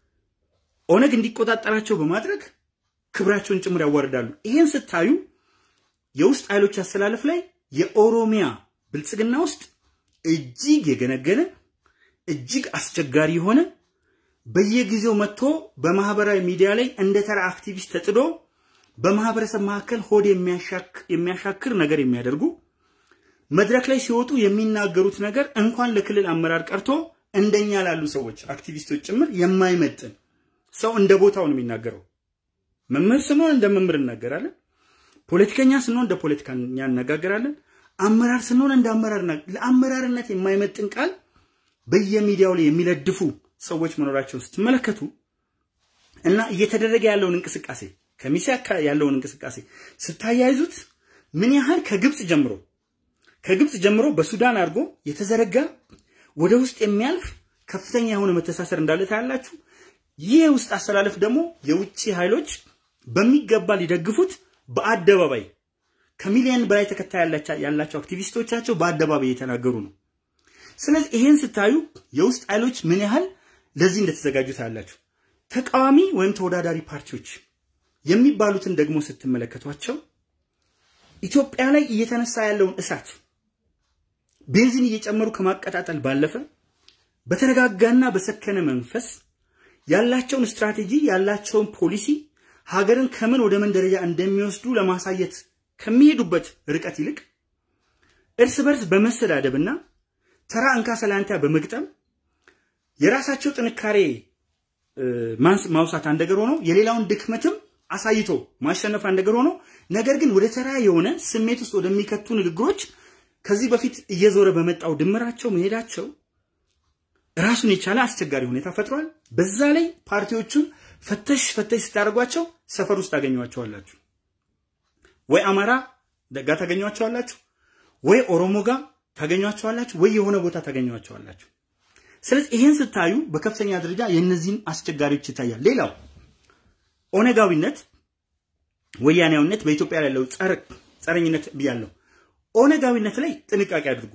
ኦነግ እንዲቆጣጠራቸው በማድረግ ክብራቸውን ጭምር ያዋርዳሉ። ይህን ስታዩ የውስጥ ኃይሎች አሰላለፍ ላይ የኦሮሚያ ብልጽግና ውስጥ እጅግ የገነገነ እጅግ አስቸጋሪ የሆነ በየጊዜው መጥቶ በማህበራዊ ሚዲያ ላይ እንደ ተራ አክቲቪስት ተጥዶ በማህበረሰብ መካከል ሆድ የሚያሻክር ነገር የሚያደርጉ መድረክ ላይ ሲወጡ የሚናገሩት ነገር እንኳን ለክልል አመራር ቀርቶ እንደኛ ላሉ ሰዎች አክቲቪስቶች ጭምር የማይመጥን ሰው እንደ ቦታው ነው የሚናገረው። መምህር ስንሆን እንደ መምህር እናገራለን። ፖለቲከኛ ስንሆን እንደ ፖለቲከኛ እነጋገራለን። አመራር ስንሆን እንደ አመራር ለአመራርነት የማይመጥን ቃል በየሚዲያው ላይ የሚለድፉ ሰዎች መኖራቸውን ስትመለከቱ እና እየተደረገ ያለውን እንቅስቃሴ ከሚሴ ያለውን እንቅስቃሴ ስታያይዙት ምን ያህል ከግብፅ ጀምሮ ከግብፅ ጀምሮ በሱዳን አድርጎ የተዘረጋ ወደ ውስጥ የሚያልፍ ከፍተኛ የሆነ መተሳሰር እንዳለ ታያላችሁ። ይህ የውስጥ አስተላለፍ ደግሞ የውጭ ኃይሎች በሚገባ ሊደግፉት በአደባባይ ከሚሊዮን በላይ ተከታይ ያላቸው አክቲቪስቶቻቸው በአደባባይ እየተናገሩ ነው። ስለዚህ ይሄን ስታዩ የውስጥ ኃይሎች ምን ያህል ለዚህ እንደተዘጋጁ ታያላችሁ። ተቃዋሚ ወይም ተወዳዳሪ ፓርቲዎች የሚባሉትን ደግሞ ስትመለከቷቸው ኢትዮጵያ ላይ እየተነሳ ያለውን እሳት ቤንዚን እየጨመሩ ከማቀጣጠል ባለፈ በተረጋጋና በሰከነ መንፈስ ያላቸውን ስትራቴጂ ያላቸውን ፖሊሲ ሀገርን ከምን ወደ ምን ደረጃ እንደሚወስዱ ለማሳየት ከሚሄዱበት ርቀት ይልቅ እርስ በርስ በመሰዳደብና ተራ እንካ ሰላንታ በመግጠም የራሳቸው ጥንካሬ ማውሳት አንድ ነገር ሆኖ የሌላውን ድክመትም አሳይቶ ማሸነፍ አንድ ነገር ሆኖ ነገር ግን ወደ ተራ የሆነ ስሜት ውስጥ ወደሚከቱ ንግግሮች ከዚህ በፊት እየዞረ በመጣው ድምራቸው መሄዳቸው ራሱን የቻለ አስቸጋሪ ሁኔታ ፈጥሯል። በዛ ላይ ፓርቲዎቹን ፈተሽ ፈተሽ ስታደርጓቸው ሰፈር ውስጥ ታገኟቸዋላችሁ። ወይ አማራ ደጋ ታገኟቸዋላችሁ፣ ወይ ኦሮሞ ጋር ታገኟቸዋላችሁ፣ ወይ የሆነ ቦታ ታገኟቸዋላችሁ። ስለዚህ ይሄን ስታዩ በከፍተኛ ደረጃ የእነዚህን አስቸጋሪዎች ይታያል። ሌላው ኦነጋዊነት፣ ወያኔያዊነት በኢትዮጵያ ላይ ያለው ጸረኝነት ብያለሁ። ኦነጋዊነት ላይ ጥንቃቄ አድርጉ።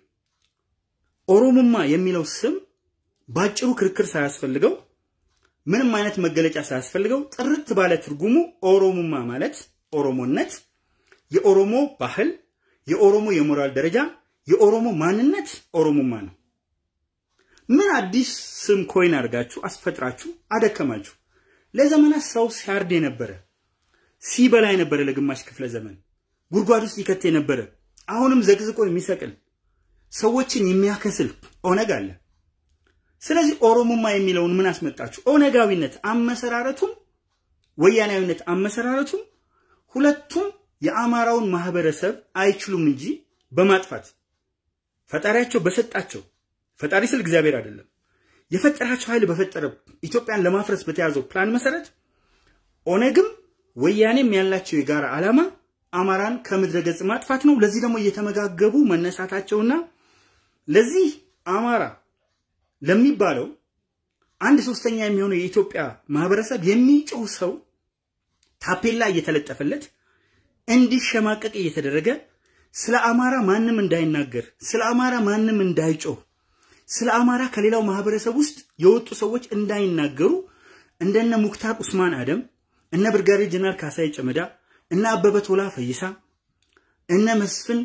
ኦሮሞማ የሚለው ስም ባጭሩ ክርክር ሳያስፈልገው ምንም አይነት መገለጫ ሳያስፈልገው ጥርት ባለ ትርጉሙ ኦሮሞማ ማለት ኦሮሞነት፣ የኦሮሞ ባህል፣ የኦሮሞ የሞራል ደረጃ፣ የኦሮሞ ማንነት ኦሮሞማ ነው። ምን አዲስ ስም ኮይን አድርጋችሁ አስፈጥራችሁ አደከማችሁ? ለዘመናት ሰው ሲያርድ የነበረ ሲበላ የነበረ ለግማሽ ክፍለ ዘመን ጉድጓድ ውስጥ ይከት የነበረ አሁንም ዘቅዝቆ የሚሰቅል ሰዎችን የሚያከስል ኦነግ አለ። ስለዚህ ኦሮሞማ የሚለውን ምን አስመጣችሁ? ኦነጋዊነት አመሰራረቱም ወያናዊነት አመሰራረቱም ሁለቱም የአማራውን ማህበረሰብ አይችሉም እንጂ በማጥፋት ፈጣሪያቸው በሰጣቸው ፈጣሪ ስል እግዚአብሔር አይደለም የፈጠራቸው ኃይል በፈጠረ ኢትዮጵያን ለማፍረስ በተያዘው ፕላን መሰረት ኦነግም ወያኔም ያላቸው የጋራ ዓላማ አማራን ከምድረ ገጽ ማጥፋት ነው። ለዚህ ደግሞ እየተመጋገቡ መነሳታቸውና ለዚህ አማራ ለሚባለው አንድ ሶስተኛ የሚሆነው የኢትዮጵያ ማህበረሰብ የሚጮህ ሰው ታፔላ እየተለጠፈለት እንዲሸማቀቅ እየተደረገ ስለ አማራ ማንም እንዳይናገር፣ ስለ አማራ ማንም እንዳይጮህ፣ ስለ አማራ ከሌላው ማህበረሰብ ውስጥ የወጡ ሰዎች እንዳይናገሩ እንደነ ሙክታር ኡስማን አደም፣ እነ ብርጋዴር ጀነራል ካሳይ ጨመዳ፣ እነ አበበ ቶላ ፈይሳ፣ እነ መስፍን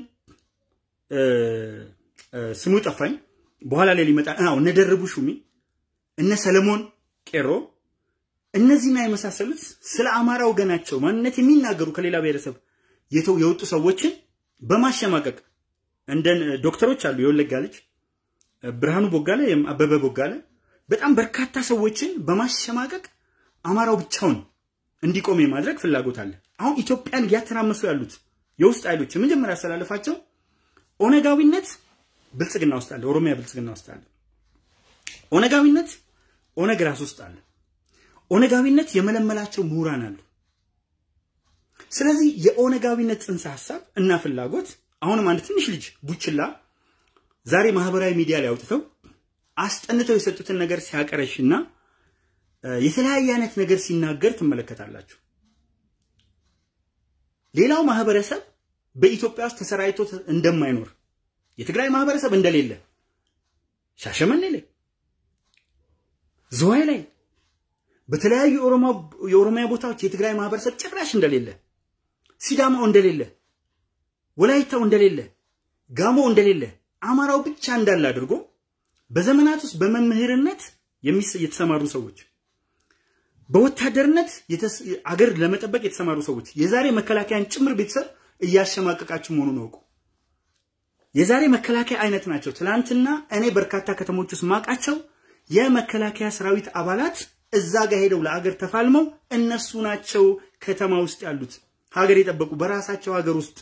ስሙ ጠፋኝ፣ በኋላ ላይ ሊመጣ አዎ፣ እነ ደርቡ ሹሚ፣ እነ ሰለሞን ቄሮ እነዚህና የመሳሰሉት ስለ አማራ ወገናቸው ማንነት የሚናገሩ ከሌላ ብሔረሰብ የወጡ ሰዎችን በማሸማቀቅ እንደ ዶክተሮች አሉ። የወለጋ ልጅ ብርሃኑ ቦጋለ፣ አበበ ቦጋለ በጣም በርካታ ሰዎችን በማሸማቀቅ አማራው ብቻውን እንዲቆም የማድረግ ፍላጎት አለ። አሁን ኢትዮጵያን እያተራመሱ ያሉት የውስጥ ኃይሎች የመጀመሪያ ያስተላለፋቸው ኦነጋዊነት ብልጽግና ውስጥ አለ፣ ኦሮሚያ ብልጽግና ውስጥ አለ። ኦነጋዊነት ኦነግ ራስ ውስጥ አለ። ኦነጋዊነት የመለመላቸው ምሁራን አሉ። ስለዚህ የኦነጋዊነት ጽንሰ ሀሳብ እና ፍላጎት አሁንም አንድ ትንሽ ልጅ ቡችላ ዛሬ ማህበራዊ ሚዲያ ላይ አውጥተው አስጠንተው የሰጡትን ነገር ሲያቀረሽና የተለያየ አይነት ነገር ሲናገር ትመለከታላችሁ። ሌላው ማህበረሰብ በኢትዮጵያ ውስጥ ተሰራይቶ እንደማይኖር የትግራይ ማህበረሰብ እንደሌለ ሻሸመኔ ላይ፣ ዝዋይ ላይ፣ በተለያዩ የኦሮሚያ ቦታዎች የትግራይ ማህበረሰብ ጭራሽ እንደሌለ፣ ሲዳማው እንደሌለ፣ ወላይታው እንደሌለ፣ ጋሞ እንደሌለ፣ አማራው ብቻ እንዳለ አድርጎ በዘመናት ውስጥ በመምህርነት የተሰማሩ ሰዎች በወታደርነት አገር ለመጠበቅ የተሰማሩ ሰዎች የዛሬ መከላከያን ጭምር ቤተሰብ እያሸማቀቃችሁ መሆኑን አውቁ። የዛሬ መከላከያ አይነት ናቸው። ትላንትና እኔ በርካታ ከተሞች ውስጥ ማቃቸው የመከላከያ ሰራዊት አባላት እዛ ጋር ሄደው ለአገር ተፋልመው እነሱ ናቸው ከተማ ውስጥ ያሉት ሀገር የጠበቁ በራሳቸው ሀገር ውስጥ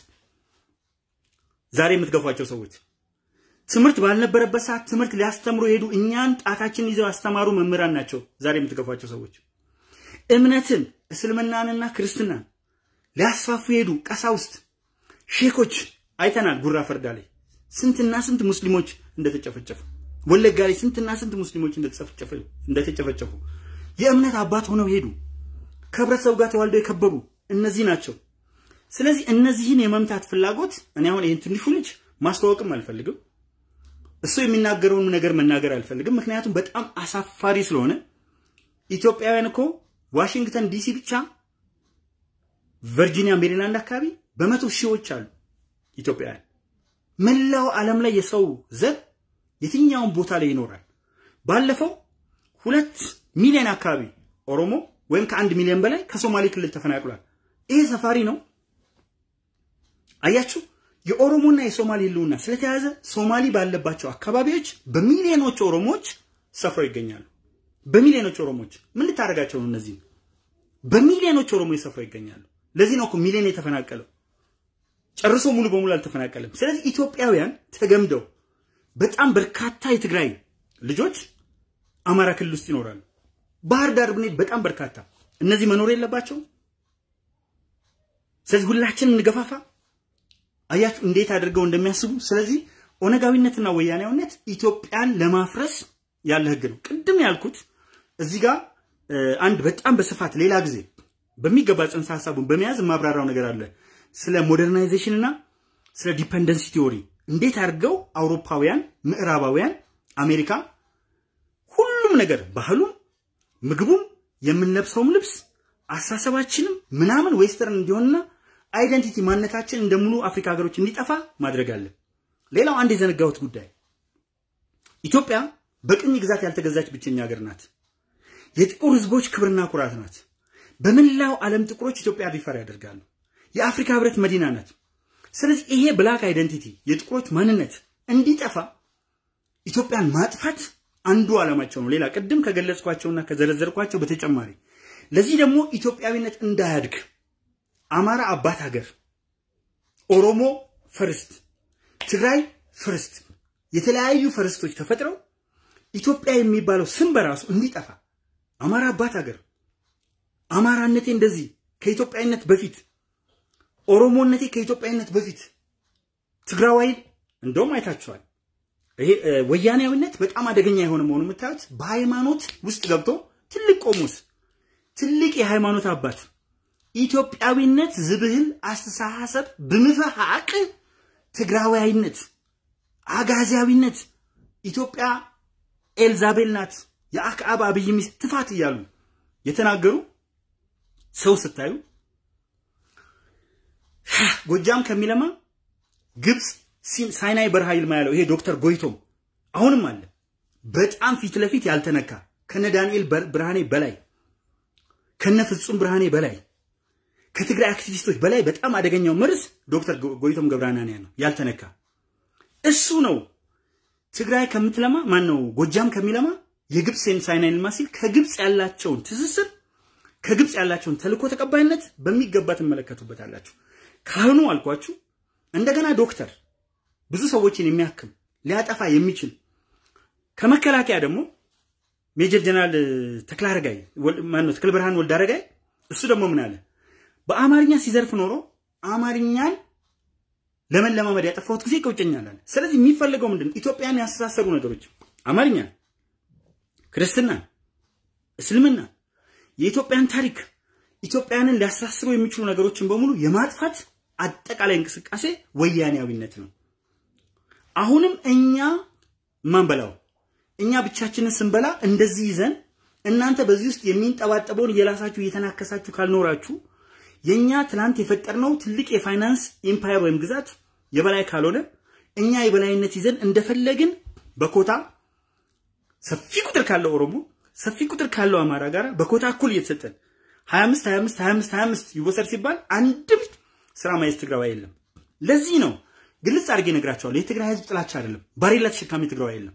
ዛሬ የምትገፏቸው ሰዎች ትምህርት ባልነበረበት ሰዓት ትምህርት ሊያስተምሩ የሄዱ እኛን ጣታችን ይዘው ያስተማሩ መምህራን ናቸው ዛሬ የምትገፏቸው ሰዎች። እምነትን እስልምናንና ክርስትናን ሊያስፋፉ የሄዱ ቀሳውስት፣ ሼኮች አይተናል። ጉራ ፈርዳ ላይ ስንትና ስንት ሙስሊሞች እንደተጨፈጨፉ፣ ወለጋ ላይ ስንትና ስንት ሙስሊሞች እንደተጨፈጨፉ የእምነት አባት ሆነው ሄዱ። ከህብረተሰቡ ጋር ተዋልደው የከበሩ እነዚህ ናቸው። ስለዚህ እነዚህን የመምታት ፍላጎት እኔ አሁን ይህን ትንሹ ልጅ ማስተዋወቅም አልፈልግም። እሱ የሚናገረውን ነገር መናገር አልፈልግም። ምክንያቱም በጣም አሳፋሪ ስለሆነ ኢትዮጵያውያን እኮ ዋሽንግተን ዲሲ ብቻ ቨርጂኒያ፣ ሜሪላንድ አካባቢ በመቶ ሺዎች አሉ ኢትዮጵያውያን። መላው ዓለም ላይ የሰው ዘር የትኛውን ቦታ ላይ ይኖራል። ባለፈው ሁለት ሚሊዮን አካባቢ ኦሮሞ ወይም ከአንድ ሚሊዮን በላይ ከሶማሌ ክልል ተፈናቅሏል። ይሄ ሰፋሪ ነው። አያችሁ፣ የኦሮሞና የሶማሌ ህልውና ስለተያዘ ሶማሊ ባለባቸው አካባቢዎች በሚሊዮኖች ኦሮሞዎች ሰፍረው ይገኛሉ። በሚሊዮኖች ኦሮሞዎች ምን ልታደርጋቸው ነው? እነዚህ በሚሊዮኖች ኦሮሞዎች ሰፍረው ይገኛሉ። ለዚህ ነው እኮ ሚሊዮን የተፈናቀለው። ጨርሶ ሙሉ በሙሉ አልተፈናቀለም። ስለዚህ ኢትዮጵያውያን ተገምደው በጣም በርካታ የትግራይ ልጆች አማራ ክልል ውስጥ ይኖራሉ። ባህር ዳር ብንሄድ በጣም በርካታ እነዚህ መኖር የለባቸውም። ስለዚህ ሁላችንም እንገፋፋ። አያችሁ እንዴት አድርገው እንደሚያስቡ። ስለዚህ ኦነጋዊነትና ወያኔያዊነት ኢትዮጵያን ለማፍረስ ያለ ህግ ነው። ቅድም ያልኩት እዚህ ጋር አንድ በጣም በስፋት ሌላ ጊዜ በሚገባ ጽንሰ ሀሳቡን በመያዝ የማብራራው ነገር አለ። ስለ ሞደርናይዜሽን እና ስለ ዲፐንደንሲ ቲዎሪ እንዴት አድርገው አውሮፓውያን፣ ምዕራባውያን፣ አሜሪካ ሁሉም ነገር ባህሉም፣ ምግቡም፣ የምንለብሰውም ልብስ አስተሳሰባችንም ምናምን ዌስተርን እንዲሆንና አይደንቲቲ ማንነታችን እንደ ሙሉ አፍሪካ ሀገሮች እንዲጠፋ ማድረግ አለ። ሌላው አንድ የዘነጋሁት ጉዳይ ኢትዮጵያ በቅኝ ግዛት ያልተገዛች ብቸኛ ሀገር ናት። የጥቁር ህዝቦች ክብርና ኩራት ናት። በመላው ዓለም ጥቁሮች ኢትዮጵያ ሪፈር ያደርጋሉ። የአፍሪካ ህብረት መዲና ናት። ስለዚህ ይሄ ብላክ አይደንቲቲ የጥቁሮች ማንነት እንዲጠፋ ኢትዮጵያን ማጥፋት አንዱ ዓላማቸው ነው። ሌላ ቅድም ከገለጽኳቸውና ከዘረዘርኳቸው በተጨማሪ ለዚህ ደግሞ ኢትዮጵያዊነት እንዳያድግ አማራ አባት ሀገር፣ ኦሮሞ ፈርስት፣ ትግራይ ፈርስት፣ የተለያዩ ፈርስቶች ተፈጥረው ኢትዮጵያ የሚባለው ስም በራሱ እንዲጠፋ አማራ አባት ሀገር፣ አማራነቴ እንደዚህ ከኢትዮጵያዊነት በፊት፣ ኦሮሞነቴ ከኢትዮጵያዊነት በፊት፣ ትግራዋይ እንደውም አይታችኋል። ይሄ ወያኔያዊነት በጣም አደገኛ የሆነ መሆኑ የምታዩት በሃይማኖት ውስጥ ገብቶ ትልቅ ቆሞስ፣ ትልቅ የሃይማኖት አባት ኢትዮጵያዊነት ዝብህል አስተሳሰብ ብምፍሓቅ ትግራዋይነት፣ አጋዚያዊነት ኢትዮጵያ ኤልዛቤል ናት የአክዓብ አብይ ሚስት ትፋት እያሉ የተናገሩ ሰው ስታዩ ጎጃም ከሚለማ ግብፅ ሳይናይ በረሃ ይልማ ያለው ይሄ ዶክተር ጎይቶም አሁንም አለ። በጣም ፊት ለፊት ያልተነካ ከነ ዳንኤል ብርሃኔ በላይ ከነ ፍጹም ብርሃኔ በላይ ከትግራይ አክቲቪስቶች በላይ በጣም አደገኛው መርዝ ዶክተር ጎይቶም ገብረሃናንያ ነው ያልተነካ። እሱ ነው ትግራይ ከምትለማ ማን ነው ጎጃም ከሚለማ የግብፅ ሳይናይ ልማ ሲል ከግብፅ ያላቸውን ትስስር ከግብፅ ያላቸውን ተልእኮ ተቀባይነት በሚገባ ትመለከቱበታላችሁ። ካህኑ አልኳችሁ እንደገና ዶክተር ብዙ ሰዎችን የሚያክም ሊያጠፋ የሚችል ከመከላከያ ደግሞ ሜጀር ጀነራል ተክለአረጋይ ማነው ተክለ ብርሃን ወልደ አረጋይ እሱ ደግሞ ምን አለ በአማርኛ ሲዘርፍ ኖሮ አማርኛን ለመለማመድ ያጠፋሁት ጊዜ ይቆጨኛል አለ። ስለዚህ የሚፈለገው ምንድን ኢትዮጵያን ያስተሳሰሩ ነገሮች አማርኛ፣ ክርስትና፣ እስልምና፣ የኢትዮጵያን ታሪክ ኢትዮጵያንን ሊያስተሳስሩ የሚችሉ ነገሮችን በሙሉ የማጥፋት አጠቃላይ እንቅስቃሴ ወያኔያዊነት ነው። አሁንም እኛ ማንበላው እኛ ብቻችንን ስንበላ እንደዚህ ይዘን እናንተ በዚህ ውስጥ የሚንጠባጠበውን እየላሳችሁ እየተናከሳችሁ ካልኖራችሁ የኛ ትናንት የፈጠርነው ትልቅ የፋይናንስ ኢምፓየር ወይም ግዛት የበላይ ካልሆነ እኛ የበላይነት ይዘን እንደፈለግን በኮታ ሰፊ ቁጥር ካለው ኦሮሞ ሰፊ ቁጥር ካለው አማራ ጋር በኮታ እኩል እየተሰጠን 25 25 25 25 ይወሰድ ሲባል አንድም ስራ ማየት ትግራዋይ የለም። ለዚህ ነው ግልጽ አድርጌ እነግራቸዋለሁ። የትግራይ ህዝብ ጥላቻ አይደለም፣ ባሬላ ተሸካሚ ትግራዋይ የለም።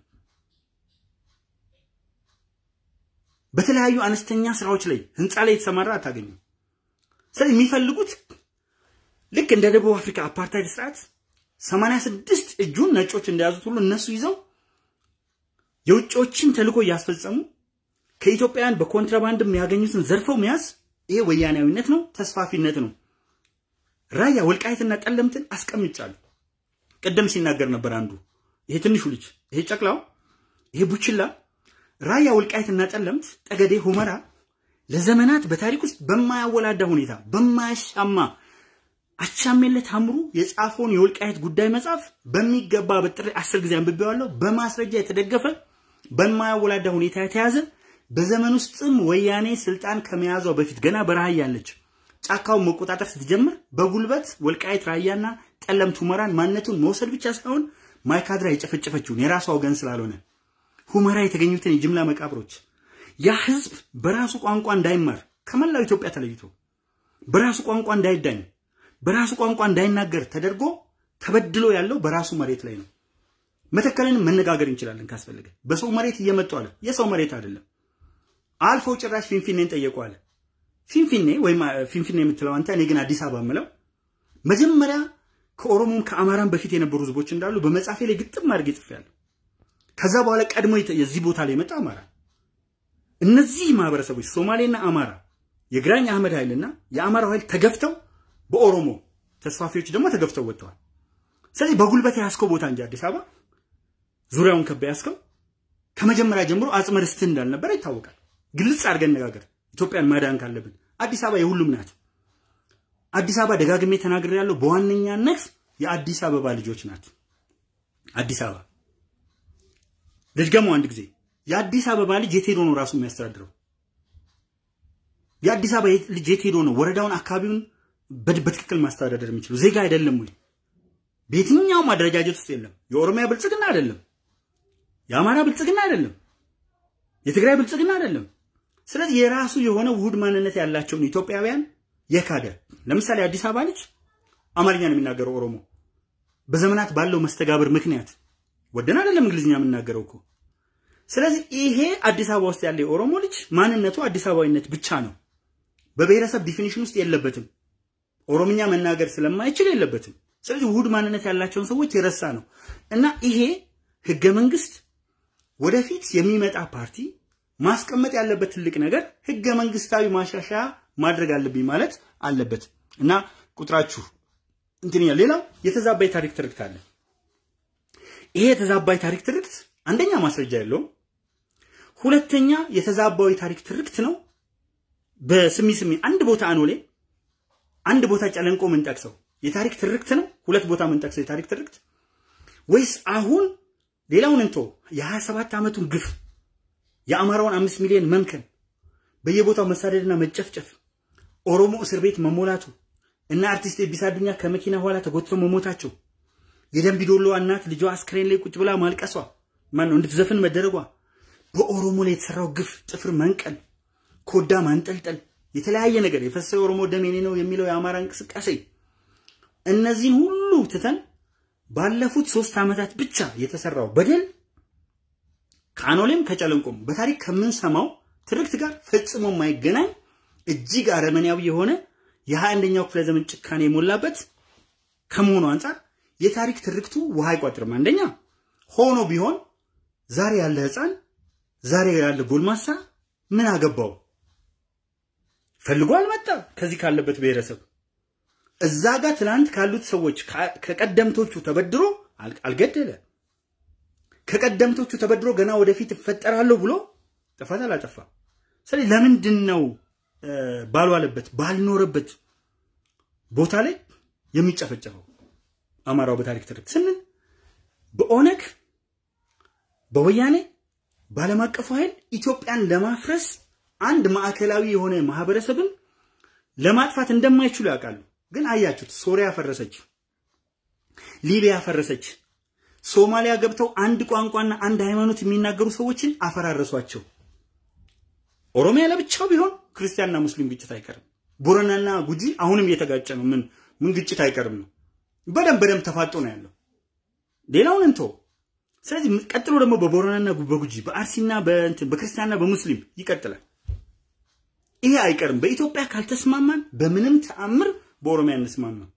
በተለያዩ አነስተኛ ስራዎች ላይ ህንፃ ላይ የተሰማራ አታገኙም። ስለዚህ የሚፈልጉት ልክ እንደ ደቡብ አፍሪካ አፓርታይድ ስርዓት 86 እጁን ነጮች እንደያዙት ሁሉ እነሱ ይዘው የውጮችን ተልዕኮ እያስፈጸሙ ከኢትዮጵያውያን በኮንትራባንድ የሚያገኙትን ዘርፈው መያዝ ይሄ ወያናዊነት ነው፣ ተስፋፊነት ነው። ራያ ወልቃይትና ጠለምትን አስቀምጫለሁ። ቅድም ሲናገር ነበር አንዱ ይሄ ትንሹ ልጅ ይሄ ጨቅላው ይሄ ቡችላ ራያ ወልቃይትና ጠለምት፣ ጠገዴ፣ ሁመራ ለዘመናት በታሪክ ውስጥ በማያወላዳ ሁኔታ በማያሻማ አቻሜለት አምሩ የጻፈውን የወልቃይት ጉዳይ መጽሐፍ በሚገባ በጥሬ አስር ጊዜ አንብቤዋለሁ። በማስረጃ የተደገፈ በማያወላዳ ሁኔታ የተያዘ በዘመን ውስጥም ወያኔ ስልጣን ከመያዟ በፊት ገና በረሃ ያለች ጫካውን መቆጣጠር ስትጀምር በጉልበት ወልቃይት ራያና ጠለምት ሁመራን ማንነቱን መውሰድ ብቻ ሳይሆን ማይካድራ የጨፈጨፈችውን የራሷ ወገን ስላልሆነ ሁመራ የተገኙትን የጅምላ መቃብሮች ያ ህዝብ በራሱ ቋንቋ እንዳይማር ከመላው ኢትዮጵያ ተለይቶ በራሱ ቋንቋ እንዳይዳኝ በራሱ ቋንቋ እንዳይናገር ተደርጎ ተበድሎ ያለው በራሱ መሬት ላይ ነው። መተከልን መነጋገር እንችላለን ካስፈለገ። በሰው መሬት እየመጡ አለ። የሰው መሬት አይደለም። አልፎ ጭራሽ ፊንፊኔን ጠየቁ አለ። ፊንፊኔ ወይም ፊንፊኔ የምትለው አንተ፣ እኔ ግን አዲስ አበባ የምለው መጀመሪያ ከኦሮሞም ከአማራም በፊት የነበሩ ህዝቦች እንዳሉ በመጽሐፌ ላይ ግጥም አድርጌ ጽፌያለሁ። ከዛ በኋላ ቀድሞ የዚህ ቦታ ላይ የመጣ አማራ። እነዚህ ማህበረሰቦች ሶማሌና አማራ የግራኝ አህመድ ኃይልና የአማራው ኃይል ተገፍተው በኦሮሞ ተስፋፊዎች ደግሞ ተገፍተው ወጥተዋል። ስለዚህ በጉልበት ያስከው ቦታ እንጂ አዲስ አበባ ዙሪያውን ከባ ያስከው ከመጀመሪያ ጀምሮ አጽመ ርስት እንዳልነበረ ይታወቃል። ግልጽ አድርገን ነጋገር ኢትዮጵያን ማዳን ካለብን አዲስ አበባ የሁሉም ናት። አዲስ አበባ ደጋግሜ ተናግሬ ያለው በዋነኛነት የአዲስ አበባ ልጆች ናት። አዲስ አበባ ልድገመው አንድ ጊዜ የአዲስ አበባ ልጅ የት ሄዶ ነው ራሱ የሚያስተዳድረው? የአዲስ አበባ ልጅ የት ሄዶ ነው ወረዳውን፣ አካባቢውን በትክክል ማስተዳደር የሚችለው? ዜጋ አይደለም ወይ? በየትኛውም አደረጃጀት ውስጥ የለም። የኦሮሚያ ብልጽግና አይደለም፣ የአማራ ብልጽግና አይደለም፣ የትግራይ ብልጽግና አይደለም። ስለዚህ የራሱ የሆነ ውሁድ ማንነት ያላቸውን ኢትዮጵያውያን የካደ ለምሳሌ አዲስ አበባ ልጅ አማርኛ ነው የሚናገረው ኦሮሞ በዘመናት ባለው መስተጋብር ምክንያት ወደን አይደለም እንግሊዝኛ የምናገረው እኮ። ስለዚህ ይሄ አዲስ አበባ ውስጥ ያለ የኦሮሞ ልጅ ማንነቱ አዲስ አበባዊነት ብቻ ነው። በብሔረሰብ ዲፊኒሽን ውስጥ የለበትም። ኦሮምኛ መናገር ስለማይችል የለበትም። ስለዚህ ውሁድ ማንነት ያላቸውን ሰዎች የረሳ ነው እና ይሄ ህገ መንግስት ወደፊት የሚመጣ ፓርቲ ማስቀመጥ ያለበት ትልቅ ነገር ህገ መንግስታዊ ማሻሻያ ማድረግ አለብኝ ማለት አለበት እና ቁጥራችሁ እንትን ሌላው የተዛባ የታሪክ ትርክት አለ። ይሄ የተዛባ የታሪክ ትርክት አንደኛ ማስረጃ የለውም፣ ሁለተኛ የተዛባው የታሪክ ትርክት ነው። በስሚ ስሚ አንድ ቦታ አኖሌ አንድ ቦታ ጨለንቆ ምንጠቅሰው የታሪክ ትርክት ነው። ሁለት ቦታ ምንጠቅሰው የታሪክ ትርክት ወይስ አሁን ሌላውን እንቶ የሀያ ሰባት ዓመቱን ግፍ የአማራውን አምስት ሚሊዮን መምከን በየቦታው መሳደድና መጨፍጨፍ ኦሮሞ እስር ቤት መሞላቱ እና አርቲስት ኤቢሳ አዱኛ ከመኪና ኋላ ተጎትተው መሞታቸው የደንቢ ዶሎ እናት ልጇ አስክሬን ላይ ቁጭ ብላ ማልቀሷ ማን ነው እንድትዘፍን መደረጓ በኦሮሞ ላይ የተሰራው ግፍ ጥፍር መንቀል፣ ኮዳ ማንጠልጠል፣ የተለያየ ነገር የፈሰሰው የኦሮሞ ደም የኔ ነው የሚለው የአማራ እንቅስቃሴ እነዚህን ሁሉ ትተን ባለፉት ሶስት ዓመታት ብቻ የተሰራው በደል ከአኖሌም ከጨለንቆም በታሪክ ከምንሰማው ትርክት ጋር ፈጽሞ የማይገናኝ እጅግ አረመኔያዊ የሆነ የሀያ አንደኛው ክፍለ ዘመን ጭካኔ የሞላበት ከመሆኑ አንጻር የታሪክ ትርክቱ ውሃ አይቋጥርም። አንደኛ ሆኖ ቢሆን ዛሬ ያለ ህፃን ዛሬ ያለ ጎልማሳ ምን አገባው? ፈልጎ አልመጣ ከዚህ ካለበት ብሔረሰብ እዛ ጋር ትላንት ካሉት ሰዎች ከቀደምቶቹ ተበድሮ አልገደለ። ከቀደምቶቹ ተበድሮ ገና ወደፊት እፈጠራለሁ ብሎ ጥፋት አላጠፋ። ስለዚህ ለምንድን ነው ባልዋለበት ባልኖረበት ቦታ ላይ የሚጨፈጨፈው አማራው በታሪክ ትርክት ስንል በኦነግ በወያኔ በዓለም አቀፉ ኃይል ኢትዮጵያን ለማፍረስ አንድ ማዕከላዊ የሆነ ማህበረሰብን ለማጥፋት እንደማይችሉ ያውቃሉ። ግን አያችሁት፣ ሶሪያ ፈረሰች፣ ሊቢያ ፈረሰች፣ ሶማሊያ ገብተው አንድ ቋንቋና አንድ ሃይማኖት የሚናገሩ ሰዎችን አፈራረሷቸው። ኦሮሚያ ለብቻው ቢሆን ክርስቲያንና ሙስሊም ግጭት አይቀርም። ቦረናና ጉጂ አሁንም እየተጋጨ ነው። ምን ምን ግጭት አይቀርም ነው። በደንብ በደንብ ተፋጦ ነው ያለው። ሌላውን እንቶ ስለዚህ ቀጥሎ ደግሞ በቦረናና በጉጂ በአርሲና በእንትን በክርስቲያንና በሙስሊም ይቀጥላል። ይሄ አይቀርም። በኢትዮጵያ ካልተስማማን በምንም ተአምር በኦሮሚያ እንስማማ።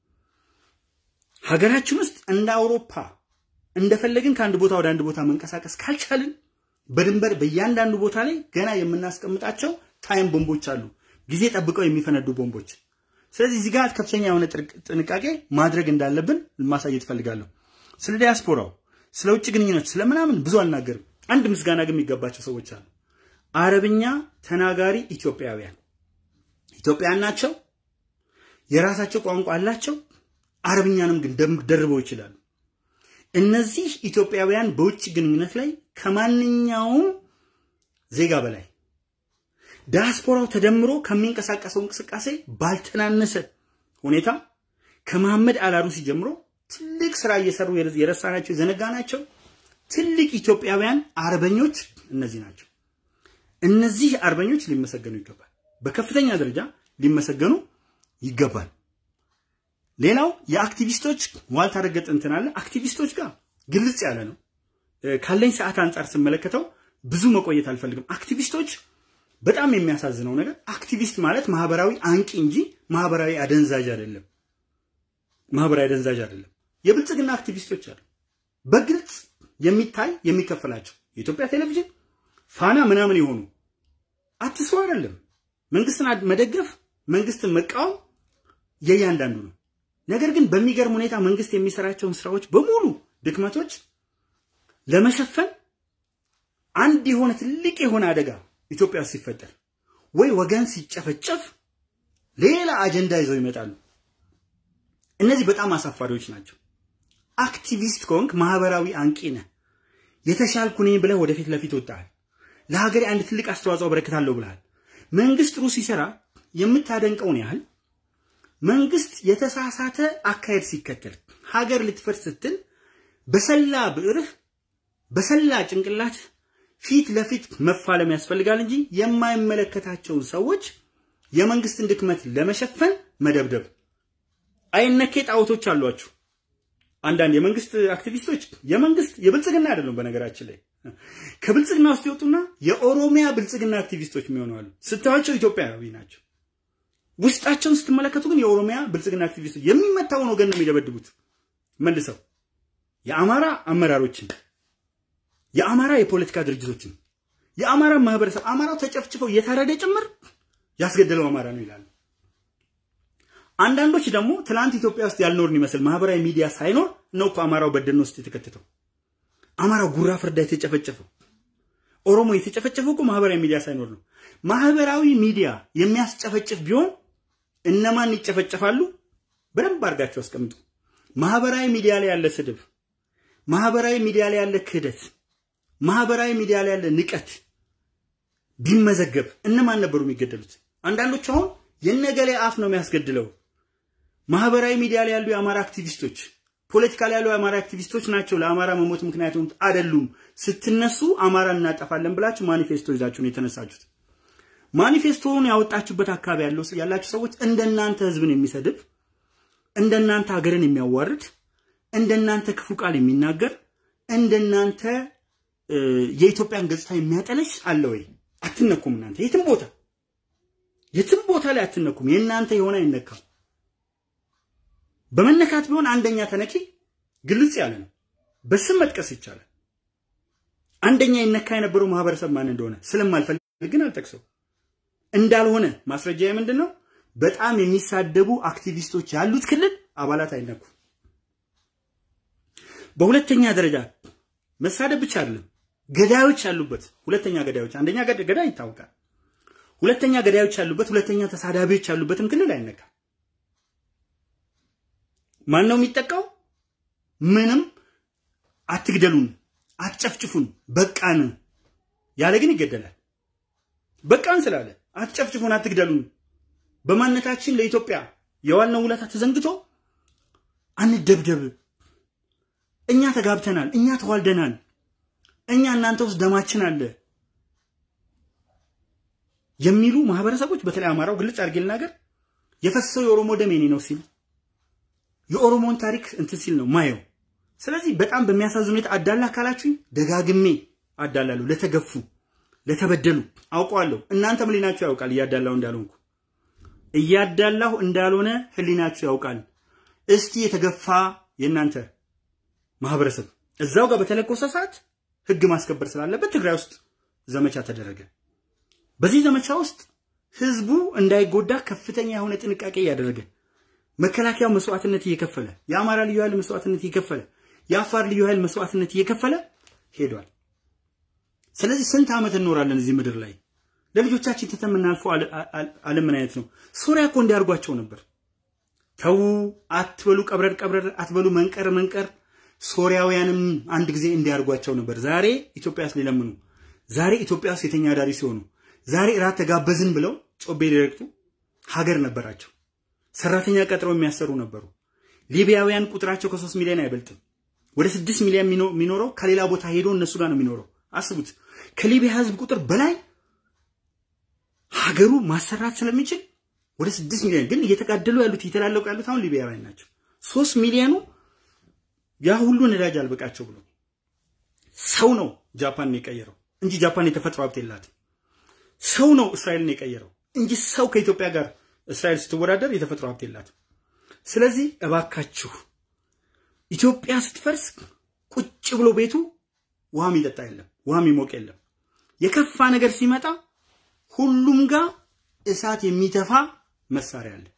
ሀገራችን ውስጥ እንደ አውሮፓ እንደፈለግን ከአንድ ቦታ ወደ አንድ ቦታ መንቀሳቀስ ካልቻልን በድንበር በእያንዳንዱ ቦታ ላይ ገና የምናስቀምጣቸው ታይም ቦምቦች አሉ፣ ጊዜ ጠብቀው የሚፈነዱ ቦምቦች። ስለዚህ እዚህ ጋር ከፍተኛ የሆነ ጥንቃቄ ማድረግ እንዳለብን ማሳየት እፈልጋለሁ። ስለ ዲያስፖራው፣ ስለ ውጭ ግንኙነት፣ ስለምናምን ብዙ አልናገርም። አንድ ምስጋና ግን የሚገባቸው ሰዎች አሉ። አረብኛ ተናጋሪ ኢትዮጵያውያን ኢትዮጵያውያን ናቸው። የራሳቸው ቋንቋ አላቸው። አረብኛንም ግን ደርበው ይችላሉ። እነዚህ ኢትዮጵያውያን በውጭ ግንኙነት ላይ ከማንኛውም ዜጋ በላይ ዲያስፖራው ተደምሮ ከሚንቀሳቀሰው እንቅስቃሴ ባልተናነሰ ሁኔታ ከመሐመድ አላሩሲ ጀምሮ ትልቅ ስራ እየሰሩ የረሳናቸው የዘነጋናቸው ትልቅ ኢትዮጵያውያን አርበኞች እነዚህ ናቸው። እነዚህ አርበኞች ሊመሰገኑ ይገባል። በከፍተኛ ደረጃ ሊመሰገኑ ይገባል። ሌላው የአክቲቪስቶች ዋልታ ረገጥ እንትን አለ። አክቲቪስቶች ጋር ግልጽ ያለ ነው። ካለኝ ሰዓት አንጻር ስመለከተው ብዙ መቆየት አልፈልግም። አክቲቪስቶች በጣም የሚያሳዝነው ነገር አክቲቪስት ማለት ማህበራዊ አንቂ እንጂ ማህበራዊ አደንዛዥ አይደለም። ማህበራዊ አደንዛዥ አይደለም። የብልጽግና አክቲቪስቶች አሉ፣ በግልጽ የሚታይ የሚከፈላቸው የኢትዮጵያ ቴሌቪዥን ፋና ምናምን የሆኑ አትስሩ አይደለም። መንግስትን መደገፍ መንግስትን መቃወም የእያንዳንዱ ነው። ነገር ግን በሚገርም ሁኔታ መንግስት የሚሰራቸውን ስራዎች በሙሉ ድክመቶች ለመሸፈን አንድ የሆነ ትልቅ የሆነ አደጋ ኢትዮጵያ ውስጥ ሲፈጠር ወይ ወገን ሲጨፈጨፍ ሌላ አጀንዳ ይዘው ይመጣሉ። እነዚህ በጣም አሳፋሪዎች ናቸው። አክቲቪስት ከሆንክ ማህበራዊ አንቂ ነህ። የተሻልኩ ነኝ ብለህ ወደፊት ለፊት ወጣሃል። ለሀገሬ አንድ ትልቅ አስተዋጽኦ አበረክታለሁ ብለሃል። መንግስት ጥሩ ሲሰራ የምታደንቀውን ያህል መንግስት የተሳሳተ አካሄድ ሲከተል ሀገር ልትፈርስ ስትል በሰላ ብዕርህ በሰላ ጭንቅላት ፊት ለፊት መፋለም ያስፈልጋል እንጂ የማይመለከታቸውን ሰዎች የመንግስትን ድክመት ለመሸፈን መደብደብ። አይነኬ ጣዖቶች አሏችሁ። አንዳንድ የመንግስት አክቲቪስቶች የመንግስት የብልጽግና አይደለም። በነገራችን ላይ ከብልጽግና ውስጥ ይወጡና የኦሮሚያ ብልጽግና አክቲቪስቶች የሚሆኑ አሉ። ስታዩቸው ኢትዮጵያዊ ናቸው። ውስጣቸውን ስትመለከቱ ግን የኦሮሚያ ብልጽግና አክቲቪስቶች የሚመታውን ወገን ነው የሚደበድቡት መልሰው የአማራ አመራሮችን የአማራ የፖለቲካ ድርጅቶችን የአማራ ማህበረሰብ አማራው ተጨፍጭፈው እየታረደ ጭምር ያስገደለው አማራ ነው ይላሉ። አንዳንዶች ደግሞ ትላንት ኢትዮጵያ ውስጥ ያልኖርን ይመስል ማህበራዊ ሚዲያ ሳይኖር ነው እኮ አማራው በደን ውስጥ የተከተተው። አማራው ጉራ ፍርዳ የተጨፈጨፈው፣ ኦሮሞ የተጨፈጨፈው እኮ ማህበራዊ ሚዲያ ሳይኖር ነው። ማህበራዊ ሚዲያ የሚያስጨፈጭፍ ቢሆን እነማን ይጨፈጨፋሉ? በደንብ አድርጋቸው አስቀምጡ። ማህበራዊ ሚዲያ ላይ ያለ ስድብ፣ ማህበራዊ ሚዲያ ላይ ያለ ክህደት፣ ማህበራዊ ሚዲያ ላይ ያለ ንቀት ቢመዘገብ እነማን ነበሩ የሚገደሉት? አንዳንዶች አሁን የነገሌ አፍ ነው የሚያስገድለው። ማህበራዊ ሚዲያ ላይ ያሉ የአማራ አክቲቪስቶች፣ ፖለቲካ ላይ ያሉ የአማራ አክቲቪስቶች ናቸው ለአማራ መሞት ምክንያት የሆኑት አይደሉም። ስትነሱ አማራ እናጠፋለን ብላችሁ ማኒፌስቶ ይዛችሁ ነው የተነሳችሁት። ማኒፌስቶውን ያወጣችሁበት አካባቢ ያለው ያላችሁ ሰዎች እንደናንተ ህዝብን የሚሰድብ እንደናንተ ሀገርን የሚያዋርድ እንደናንተ ክፉ ቃል የሚናገር እንደናንተ የኢትዮጵያን ገጽታ የሚያጠለሽ አለ ወይ? አትነኩም። እናንተ የትም ቦታ የትም ቦታ ላይ አትነኩም። የእናንተ የሆነ አይነካም። በመነካት ቢሆን አንደኛ ተነኪ ግልጽ ያለ ነው። በስም መጥቀስ ይቻላል። አንደኛ ይነካ የነበረው ማህበረሰብ ማን እንደሆነ ስለማልፈልግ ግን አልጠቅሰው እንዳልሆነ ማስረጃ ምንድን ነው? በጣም የሚሳደቡ አክቲቪስቶች ያሉት ክልል አባላት አይነኩም። በሁለተኛ ደረጃ መሳደብ ብቻ አይደለም፣ ገዳዮች ያሉበት ሁለተኛ ገዳዮች፣ አንደኛ ገዳይ ይታወቃል። ሁለተኛ ገዳዮች ያሉበት፣ ሁለተኛ ተሳዳቢዎች ያሉበትም ክልል አይነካም። ማን ነው የሚጠቃው? ምንም አትግደሉን፣ አትጨፍጭፉን፣ በቃን ያለ ግን ይገደላል። በቃን ስላለ አትጨፍጭፉን፣ አትግደሉን በማንነታችን ለኢትዮጵያ የዋልነው ውለታ ተዘንግቶ አንደብደብ፣ እኛ ተጋብተናል፣ እኛ ተዋልደናል፣ እኛ እናንተ ውስጥ ደማችን አለ የሚሉ ማህበረሰቦች በተለይ አማራው ግልጽ አድርጌ ልናገር የፈሰሰው የኦሮሞ ደም የኔ ነው ሲል የኦሮሞን ታሪክ እንትን ሲል ነው ማየው። ስለዚህ በጣም በሚያሳዝን ሁኔታ አዳላ አካላችሁኝ ደጋግሜ አዳላለሁ ለተገፉ ለተበደሉ አውቀዋለሁ። እናንተም ህሊናችሁ ያውቃል እያዳላሁ እንዳልሆንኩ እያዳላሁ እንዳልሆነ ህሊናችሁ ያውቃል። እስቲ የተገፋ የእናንተ ማህበረሰብ እዛው ጋር በተለኮሰ ሰዓት ህግ ማስከበር ስላለበት ትግራይ ውስጥ ዘመቻ ተደረገ። በዚህ ዘመቻ ውስጥ ህዝቡ እንዳይጎዳ ከፍተኛ የሆነ ጥንቃቄ እያደረገ መከላከያው መስዋዕትነት እየከፈለ የአማራ ልዩ ኃይል መስዋዕትነት እየከፈለ የአፋር ልዩ ኃይል መስዋዕትነት እየከፈለ ሄዷል። ስለዚህ ስንት ዓመት እንኖራለን እዚህ ምድር ላይ ለልጆቻችን ትተን የምናልፈው ዓለም ምን አይነት ነው? ሶሪያ እኮ እንዲያርጓቸው ነበር። ተዉ አትበሉ፣ ቀብረር ቀብረር አትበሉ፣ መንቀር መንቀር። ሶሪያውያንም አንድ ጊዜ እንዲያርጓቸው ነበር። ዛሬ ኢትዮጵያ ውስጥ ሊለምኑ፣ ዛሬ ኢትዮጵያ ውስጥ የተኛ አዳሪ ሲሆኑ፣ ዛሬ እራት ተጋበዝን ብለው ጮቤ ሊረግጡ ሀገር ነበራቸው። ሰራተኛ ቀጥረው የሚያሰሩ ነበሩ። ሊቢያውያን ቁጥራቸው ከሶስት ሚሊዮን አይበልጥም። ወደ ስድስት ሚሊዮን የሚኖረው ከሌላ ቦታ ሄዶ እነሱ ጋር ነው የሚኖረው። አስቡት፣ ከሊቢያ ህዝብ ቁጥር በላይ ሀገሩ ማሰራት ስለሚችል ወደ ስድስት ሚሊዮን ግን እየተጋደሉ ያሉት እየተላለቁ ያሉት አሁን ሊቢያውያን ናቸው። ሶስት ሚሊዮኑ ያ ሁሉ ነዳጅ አልበቃቸው ብሎ ሰው ነው ጃፓንን የቀየረው እንጂ ጃፓን የተፈጥሮ ሀብት የላትም። ሰው ነው እስራኤልን የቀየረው እንጂ ሰው ከኢትዮጵያ ጋር እስራኤል ስትወዳደር የተፈጥሮ ሀብት የላትም። ስለዚህ እባካችሁ ኢትዮጵያ ስትፈርስ ቁጭ ብሎ ቤቱ ውሃ የሚጠጣ የለም፣ ውሃ የሚሞቅ የለም። የከፋ ነገር ሲመጣ ሁሉም ጋር እሳት የሚተፋ መሳሪያ አለ።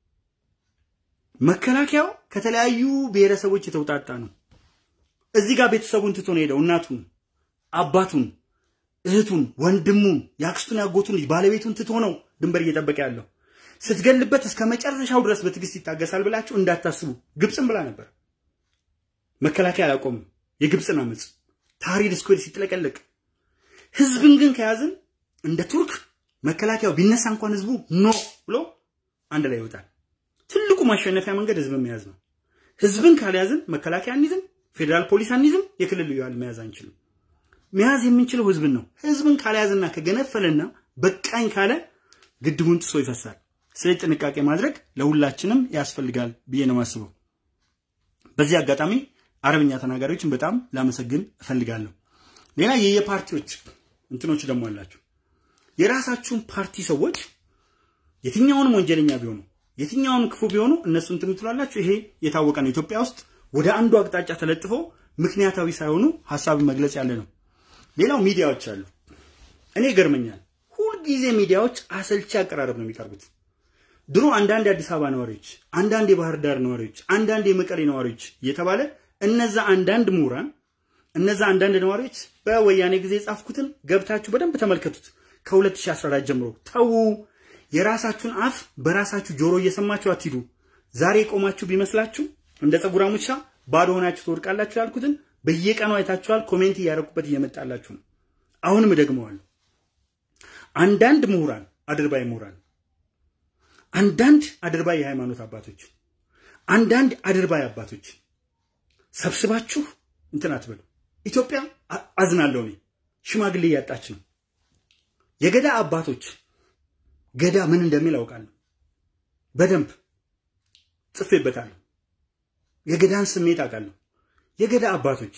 መከላከያው ከተለያዩ ብሔረሰቦች የተውጣጣ ነው። እዚህ ጋር ቤተሰቡን ትቶ ነው ሄደው እናቱን፣ አባቱን፣ እህቱን፣ ወንድሙን፣ የአክስቱን፣ ያጎቱን ልጅ ባለቤቱን ትቶ ነው ድንበር እየጠበቀ ያለው። ስትገልበት እስከ መጨረሻው ድረስ በትዕግስት ይታገሳል ብላችሁ እንዳታስቡ። ግብፅም ብላ ነበር። መከላከያ አላቆምም የግብፅን አመፅ ታህሪር ስኩዌር ሲጥለቀለቅ ህዝብን ግን ከያዝን እንደ ቱርክ መከላከያው ቢነሳ እንኳን ህዝቡ ኖ ብሎ አንድ ላይ ይወጣል። ትልቁ ማሸነፊያ መንገድ ህዝብን መያዝ ነው። ህዝብን ካልያዝን መከላከያ አንይዝም፣ ፌዴራል ፖሊስ አንይዝም፣ የክልል ልዩ ኃይል መያዝ አንችልም። መያዝ የምንችለው ህዝብን ነው። ህዝብን ካልያዝና ከገነፈለና በቃኝ ካለ ግድቡን ጥሶ ይፈሳል። ስለዚህ ጥንቃቄ ማድረግ ለሁላችንም ያስፈልጋል ብዬ ነው የማስበው። በዚህ አጋጣሚ አረብኛ ተናጋሪዎችን በጣም ላመሰግን እፈልጋለሁ። ሌላ የየፓርቲዎች እንትኖች ደግሞ አላቸው። የራሳችሁን ፓርቲ ሰዎች የትኛውንም ወንጀለኛ ቢሆኑ የትኛውንም ክፉ ቢሆኑ እነሱ እንትን ትላላችሁ። ይሄ የታወቀ ነው። ኢትዮጵያ ውስጥ ወደ አንዱ አቅጣጫ ተለጥፎ ምክንያታዊ ሳይሆኑ ሀሳብን መግለጽ ያለ ነው። ሌላው ሚዲያዎች አሉ። እኔ ይገርመኛል። ሁልጊዜ ሚዲያዎች አሰልቺ አቀራረብ ነው የሚቀርቡት። ድሮ አንዳንድ የአዲስ አበባ ነዋሪዎች፣ አንዳንድ የባህር ዳር ነዋሪዎች፣ አንዳንድ የመቀሌ ነዋሪዎች እየተባለ እነዛ አንዳንድ ምሁራን እነዛ አንዳንድ ነዋሪዎች በወያኔ ጊዜ የጻፍኩትን ገብታችሁ በደንብ ተመልከቱት። ከ2014 ጀምሮ ተዉ። የራሳችሁን አፍ በራሳችሁ ጆሮ እየሰማችሁ አትሂዱ። ዛሬ የቆማችሁ ቢመስላችሁ እንደ ፀጉራ ሙቻ ባዶ ሆናችሁ ትወድቃላችሁ ያልኩትን በየቀኑ አይታችኋል። ኮሜንት እያደረኩበት እየመጣላችሁ ነው። አሁንም እደግመዋለሁ። አንዳንድ ምሁራን አድርባይ ምሁራን፣ አንዳንድ አድርባይ የሃይማኖት አባቶች፣ አንዳንድ አድርባይ አባቶች ሰብስባችሁ እንትን አትበሉ። ኢትዮጵያ አዝናለሁ እኔ ሽማግሌ እያጣች ነው። የገዳ አባቶች ገዳ ምን እንደሚል አውቃለሁ። በደንብ ጽፌበታለሁ። የገዳን ስሜት አውቃለሁ። የገዳ አባቶች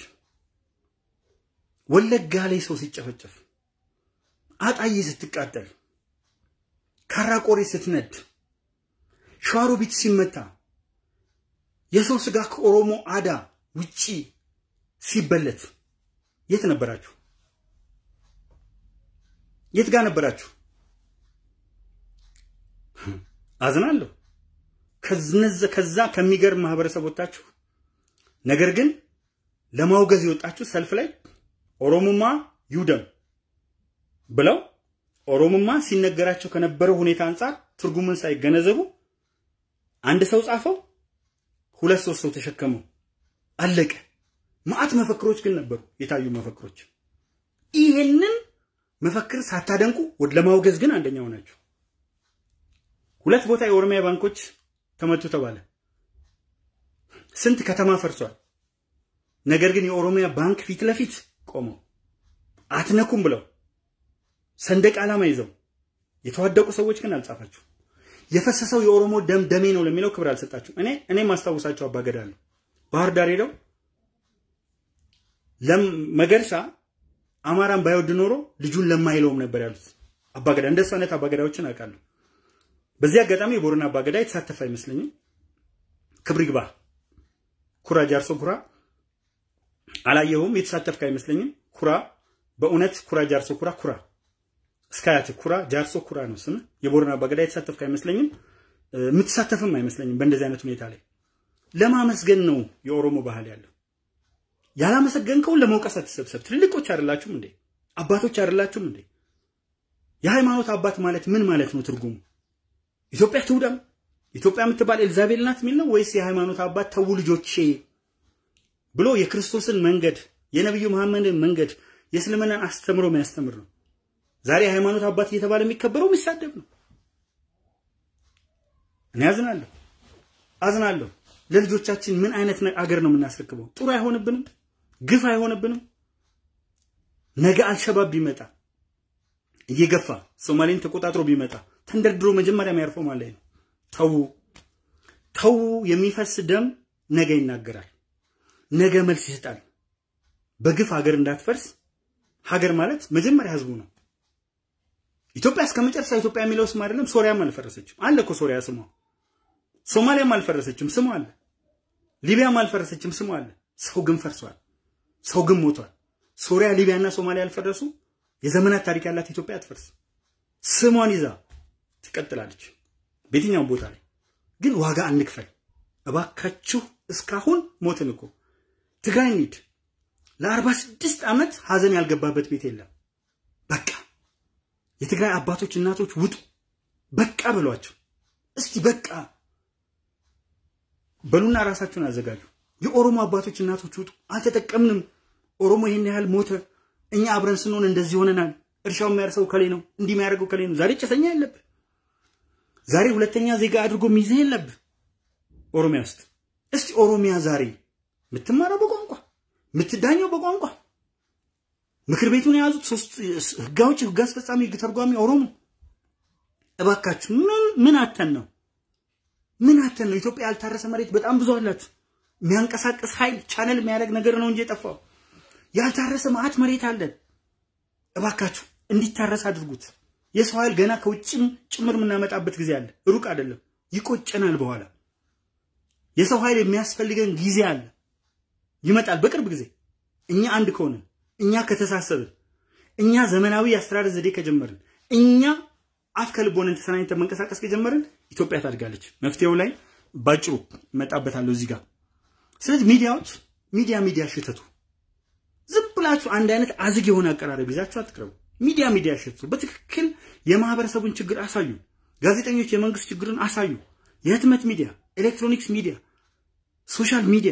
ወለጋ ላይ ሰው ሲጨፈጨፍ፣ አጣዬ ስትቃጠል፣ ካራቆሬ ስትነድ፣ ሸዋሮቢት ሲመታ፣ የሰው ስጋ ከኦሮሞ አዳ ውጪ ሲበለት የት ነበራችሁ? የት ጋር ነበራችሁ? አዝናለሁ። ከዛ ከሚገርም ማህበረሰብ ወጣችሁ። ነገር ግን ለማውገዝ የወጣችሁ ሰልፍ ላይ ኦሮሞማ ይውደም ብለው ኦሮሞማ ሲነገራቸው ከነበረው ሁኔታ አንጻር ትርጉምን ሳይገነዘቡ አንድ ሰው ጻፈው፣ ሁለት ሶስት ሰው ተሸከመው፣ አለቀ። ማአት መፈክሮች ግን ነበሩ፣ የታዩ መፈክሮች። ይሄንን መፈክር ሳታደንቁ ወደ ለማውገዝ ግን አንደኛው ናቸው። ሁለት ቦታ የኦሮሚያ ባንኮች ተመቱ ተባለ። ስንት ከተማ ፈርሷል። ነገር ግን የኦሮሚያ ባንክ ፊት ለፊት ቆመው አትነኩም ብለው ሰንደቅ ዓላማ ይዘው የተዋደቁ ሰዎች ግን አልጻፋችሁ። የፈሰሰው የኦሮሞ ደም ደሜ ነው ለሚለው ክብር አልሰጣችሁ። እኔ እኔ ማስታውሳቸው አባገዳ አሉ ባህር ዳር ሄደው መገርሳ አማራን ባይወድ ኖሮ ልጁን ለማይለውም ነበር ያሉት አባገዳ። እንደሱ አይነት አባገዳዎችን አውቃለሁ። በዚህ አጋጣሚ የቦረና አባገዳ የተሳተፈ አይመስለኝም። ክብር ይግባ ኩራ ጃርሶ ኩራ አላየኸውም፣ የተሳተፍክ አይመስለኝም። ኩራ በእውነት ኩራ ጃርሶ ኩራ ኩራ እስከ አያት ኩራ ጃርሶ ኩራ ነው ስም። የቦረና አባገዳ የተሳተፍክ አይመስለኝም፣ የምትሳተፍም አይመስለኝም። በእንደዚህ አይነት ሁኔታ ላይ ለማመስገን ነው የኦሮሞ ባህል ያለው። ያላመሰገንከውን ለመውቀስ አትሰብሰብ። ትልልቆች አይደላችሁም እንዴ? አባቶች አይደላችሁም እንዴ? የሃይማኖት አባት ማለት ምን ማለት ነው ትርጉሙ? ኢትዮጵያ ትውደም ኢትዮጵያ የምትባል ኤልዛቤል ናት የሚል ነው ወይስ የሃይማኖት አባት ተው ልጆቼ ብሎ የክርስቶስን መንገድ የነቢዩ መሐመድን መንገድ የእስልምናን አስተምሮ የሚያስተምር ነው? ዛሬ የሃይማኖት አባት እየተባለ የሚከበረው የሚሳደብ ነው። እኔ አዝናለሁ አዝናለሁ። ለልጆቻችን ምን አይነት አገር ነው የምናስረክበው? ጥሩ አይሆንብንም? ግፍ አይሆንብንም? ነገ አልሸባብ ቢመጣ እየገፋ ሶማሌን ተቆጣጥሮ ቢመጣ ተንደርድሮ መጀመሪያ የሚያርፈው ማለት ነው። ተዉ ተዉ። የሚፈስ ደም ነገ ይናገራል፣ ነገ መልስ ይሰጣል። በግፍ ሀገር እንዳትፈርስ። ሀገር ማለት መጀመሪያ ህዝቡ ነው። ኢትዮጵያ እስከ መጨረሻ ኢትዮጵያ የሚለው ስም አይደለም። ሶሪያም አልፈረሰችም አለ እኮ ሶሪያ ስሟ። ሶማሊያም አልፈረሰችም ስሟ አለ። ሊቢያም አልፈረሰችም ስሟ አለ። ሰው ግን ፈርሷል። ሰው ግን ሞቷል። ሶሪያ፣ ሊቢያና ሶማሊያ ያልፈረሱ የዘመናት ታሪክ ያላት ኢትዮጵያ አትፈርስ። ስሟን ይዛ ትቀጥላለች በየትኛውም ቦታ ላይ። ግን ዋጋ አንክፈል እባካችሁ። እስካሁን ሞትን እኮ ትግራይ እንሂድ። ለአርባ ስድስት ዓመት ሀዘን ያልገባበት ቤት የለም። በቃ የትግራይ አባቶች እናቶች ውጡ፣ በቃ በሏቸው እስቲ በቃ በሉና ራሳችሁን አዘጋጁ። የኦሮሞ አባቶች እናቶች ውጡ፣ አልተጠቀምንም፣ ኦሮሞ ይሄን ያህል ሞተ፣ እኛ አብረን ስንሆን እንደዚህ ሆነናል፣ እርሻው የሚያርሰው ከሌ ነው፣ እንዲህ የሚያደርገው ከሌ ነው። ዛሬ ጭሰኛ የለብህ፣ ዛሬ ሁለተኛ ዜጋ አድርጎ ሚይዝህ የለብህ ኦሮሚያ ውስጥ። እስቲ ኦሮሚያ ዛሬ የምትማረው በቋንቋ የምትዳኘው በቋንቋ ምክር ቤቱን የያዙት ሶስት ህጋዎች፣ ህግ አስፈጻሚ፣ ህግ ተርጓሚ ኦሮሞ። እባካችሁ ምን ምን አተን ነው ምን አተን ነው? ኢትዮጵያ ያልታረሰ መሬት በጣም ብዙ አላችሁ። የሚያንቀሳቅስ ኃይል ቻነል የሚያደርግ ነገር ነው እንጂ የጠፋው ያልታረሰ ማዕት መሬት አለን። እባካችሁ እንዲታረስ አድርጉት። የሰው ኃይል ገና ከውጭም ጭምር የምናመጣበት ጊዜ አለ፣ ሩቅ አይደለም። ይቆጨናል። በኋላ የሰው ኃይል የሚያስፈልገን ጊዜ አለ፣ ይመጣል በቅርብ ጊዜ። እኛ አንድ ከሆንን፣ እኛ ከተሳሰብን፣ እኛ ዘመናዊ የአስተዳደር ዘዴ ከጀመርን፣ እኛ አፍ ከልብ ሆነን ተሰናኝተን መንቀሳቀስ ከጀመርን ኢትዮጵያ ታድጋለች። መፍትሄው ላይ ባጭሩ እመጣበታለሁ እዚህ ጋር። ስለዚህ ሚዲያዎች ሚዲያ ሚዲያ ሽተቱ ዝም ብላችሁ አንድ አይነት አዝግ የሆነ አቀራረብ ይዛችሁ አትቅረቡ። ሚዲያ ሚዲያ ሽተቱ። በትክክል የማህበረሰቡን ችግር አሳዩ። ጋዜጠኞች የመንግስት ችግርን አሳዩ። የህትመት ሚዲያ፣ ኤሌክትሮኒክስ ሚዲያ፣ ሶሻል ሚዲያ፣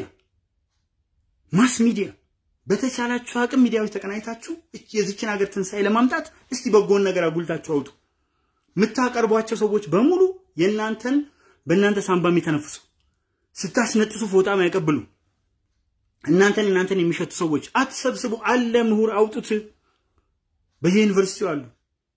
ማስ ሚዲያ በተቻላችሁ አቅም ሚዲያዎች ተቀናይታችሁ የዚችን ሀገር ትንሣኤ ለማምጣት እስቲ በጎን ነገር አጉልታችሁ አውጡ። የምታቀርቧቸው ሰዎች በሙሉ የእናንተን በእናንተ ሳንባ የሚተነፍሱ ስታስነጥሱ ፎጣ ያቀብሉ እናንተን እናንተን የሚሸቱ ሰዎች አትሰብስቡ። አለ ምሁር አውጡት። በየዩኒቨርሲቲው አሉ፣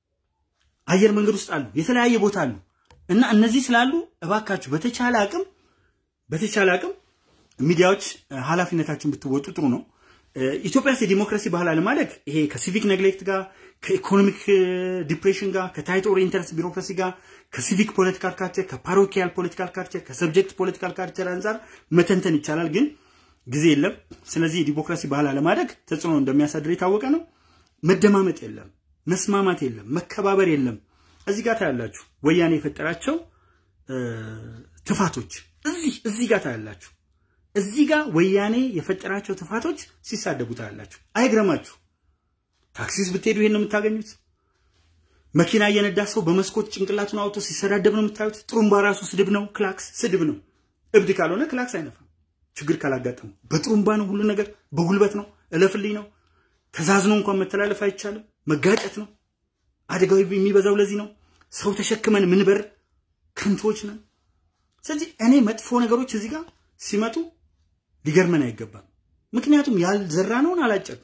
አየር መንገድ ውስጥ አሉ፣ የተለያየ ቦታ አሉ። እና እነዚህ ስላሉ እባካችሁ በተቻለ አቅም በተቻለ አቅም ሚዲያዎች ኃላፊነታችሁን ብትወጡ ጥሩ ነው። ኢትዮጵያ ውስጥ የዲሞክራሲ ባህል አለማደግ ይሄ ከሲቪክ ነግሌክት ጋር ከኢኮኖሚክ ዲፕሬሽን ጋር ከታይቶ ኦሪየንተርስ ቢሮክራሲ ጋር ከሲቪክ ፖለቲካል ካልቸር ከፓሮኪያል ፖለቲካል ካልቸር ከሰብጀክት ፖለቲካል ካልቸር አንጻር መተንተን ይቻላል፣ ግን ጊዜ የለም። ስለዚህ የዲሞክራሲ ባህል አለማደግ ተጽዕኖ እንደሚያሳድር የታወቀ ነው። መደማመጥ የለም፣ መስማማት የለም፣ መከባበር የለም። እዚህ ጋር ታያላችሁ ወያኔ የፈጠራቸው ትፋቶች እዚህ እዚህ ጋር ታያላችሁ። እዚህ ጋር ወያኔ የፈጠራቸው ትፋቶች ሲሳደቡ ታያላችሁ። አይግረማችሁ። ታክሲ ውስጥ ብትሄዱ ይሄን ነው የምታገኙት። መኪና እየነዳ ሰው በመስኮት ጭንቅላቱን አውጥቶ ሲሰዳደብ ነው የምታዩት። ጥሩምባ ራሱ ስድብ ነው። ክላክስ ስድብ ነው። እብድ ካልሆነ ክላክስ አይነፋም። ችግር ካላጋጠሙ በጥሩምባ ነው ሁሉ ነገር፣ በጉልበት ነው፣ እለፍልኝ ነው። ተዛዝኖ እንኳን መተላለፍ አይቻልም። መጋጨት ነው። አደጋው የሚበዛው ለዚህ ነው። ሰው ተሸክመን ምንበር ከንቶች ነን። ስለዚህ እኔ መጥፎ ነገሮች እዚህ ጋር ሲመጡ ሊገርመን አይገባም። ምክንያቱም ያልዘራነውን አላጨድም።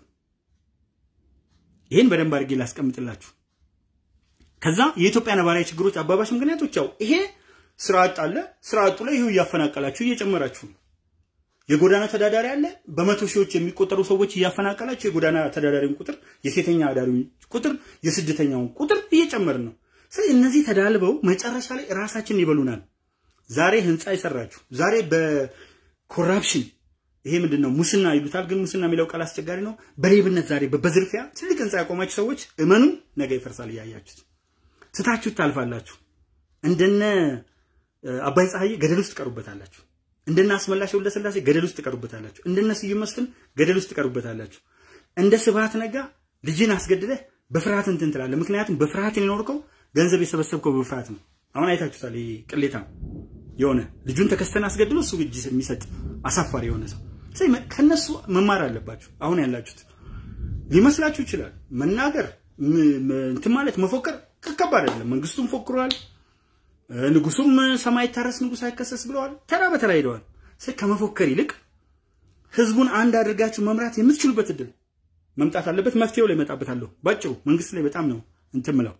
ይህን በደንብ አድርጌ ላስቀምጥላችሁ። ከዛ የኢትዮጵያ ነባራዊ ችግሮች አባባሽ ምክንያቶች ያው ይሄ ስራ አጥ አለ። ስራ አጡ ላይ ይሁ እያፈናቀላችሁ እየጨመራችሁ ነው። የጎዳና ተዳዳሪ አለ። በመቶ ሺዎች የሚቆጠሩ ሰዎች እያፈናቀላችሁ የጎዳና ተዳዳሪውን ቁጥር፣ የሴተኛ አዳሪውን ቁጥር፣ የስደተኛውን ቁጥር እየጨመርን ነው። ስለዚህ እነዚህ ተዳልበው መጨረሻ ላይ ራሳችንን ይበሉናል። ዛሬ ህንፃ የሰራችሁ ዛሬ በኮራፕሽን ይሄ ምንድን ነው ሙስና ይሉታል። ግን ሙስና የሚለው ቃል አስቸጋሪ ነው። በሌብነት ዛሬ በዝርፊያ ትልቅ ህንፃ ያቆማችሁ ሰዎች እመኑ፣ ነገ ይፈርሳል። እያያችሁት ትታችሁት ታልፋላችሁ። እንደነ አባይ ፀሐዬ ገደል ውስጥ ትቀሩበታላችሁ። እንደነ አስመላሽ ወልደስላሴ ገደል ውስጥ ትቀሩበታላችሁ። እንደነ ስዩም መስፍን ገደል ውስጥ ትቀሩበታላችሁ። እንደ ስብሃት ነጋ ልጅን አስገድለህ በፍርሃት እንትን ትላለህ። ምክንያቱም በፍርሃት የኖርከው ገንዘብ የሰበሰብከው በፍርሃት ነው። አሁን አይታችሁታል። ይሄ ቅሌታ የሆነ ልጁን ተከስተን አስገድሎ እሱ እጅ የሚሰጥ አሳፋሪ የሆነ ሰው ከነሱ መማር አለባችሁ። አሁን ያላችሁት ሊመስላችሁ ይችላል። መናገር እንትን ማለት መፎከር ከባድ አይደለም። መንግስቱም ፎክሯል። ንጉሱም ሰማይ ታረስ ንጉስ አይከሰስ ብለዋል። ተራ በተራ ሄደዋል። ከመፎከር ይልቅ ህዝቡን አንድ አድርጋችሁ መምራት የምትችሉበት እድል መምጣት አለበት። መፍትሄው ላይ እመጣበታለሁ። ባጭሩ መንግስት ላይ በጣም ነው እንትን ምለው።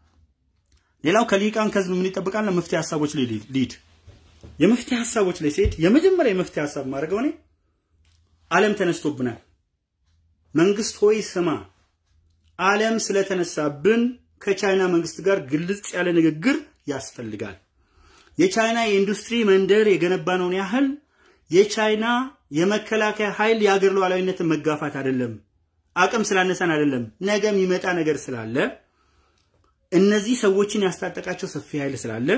ሌላው ከሊቃን ከህዝብ ምን ይጠብቃል? መፍትሄ ሀሳቦች ላይ ሊድ የመፍትሄ ሀሳቦች ላይ ሲሄድ የመጀመሪያ የመፍትሄ ሀሳብ ማድረገው እኔ ዓለም ተነስቶብናል። መንግስት ሆይ ስማ፣ ዓለም ስለተነሳብን ከቻይና መንግስት ጋር ግልጽ ያለ ንግግር ያስፈልጋል። የቻይና የኢንዱስትሪ መንደር የገነባነውን ያህል የቻይና የመከላከያ ኃይል የአገር ሉዓላዊነትን መጋፋት አይደለም፣ አቅም ስላነሰን አይደለም፣ ነገ የሚመጣ ነገር ስላለ እነዚህ ሰዎችን ያስታጠቃቸው ሰፊ ኃይል ስላለ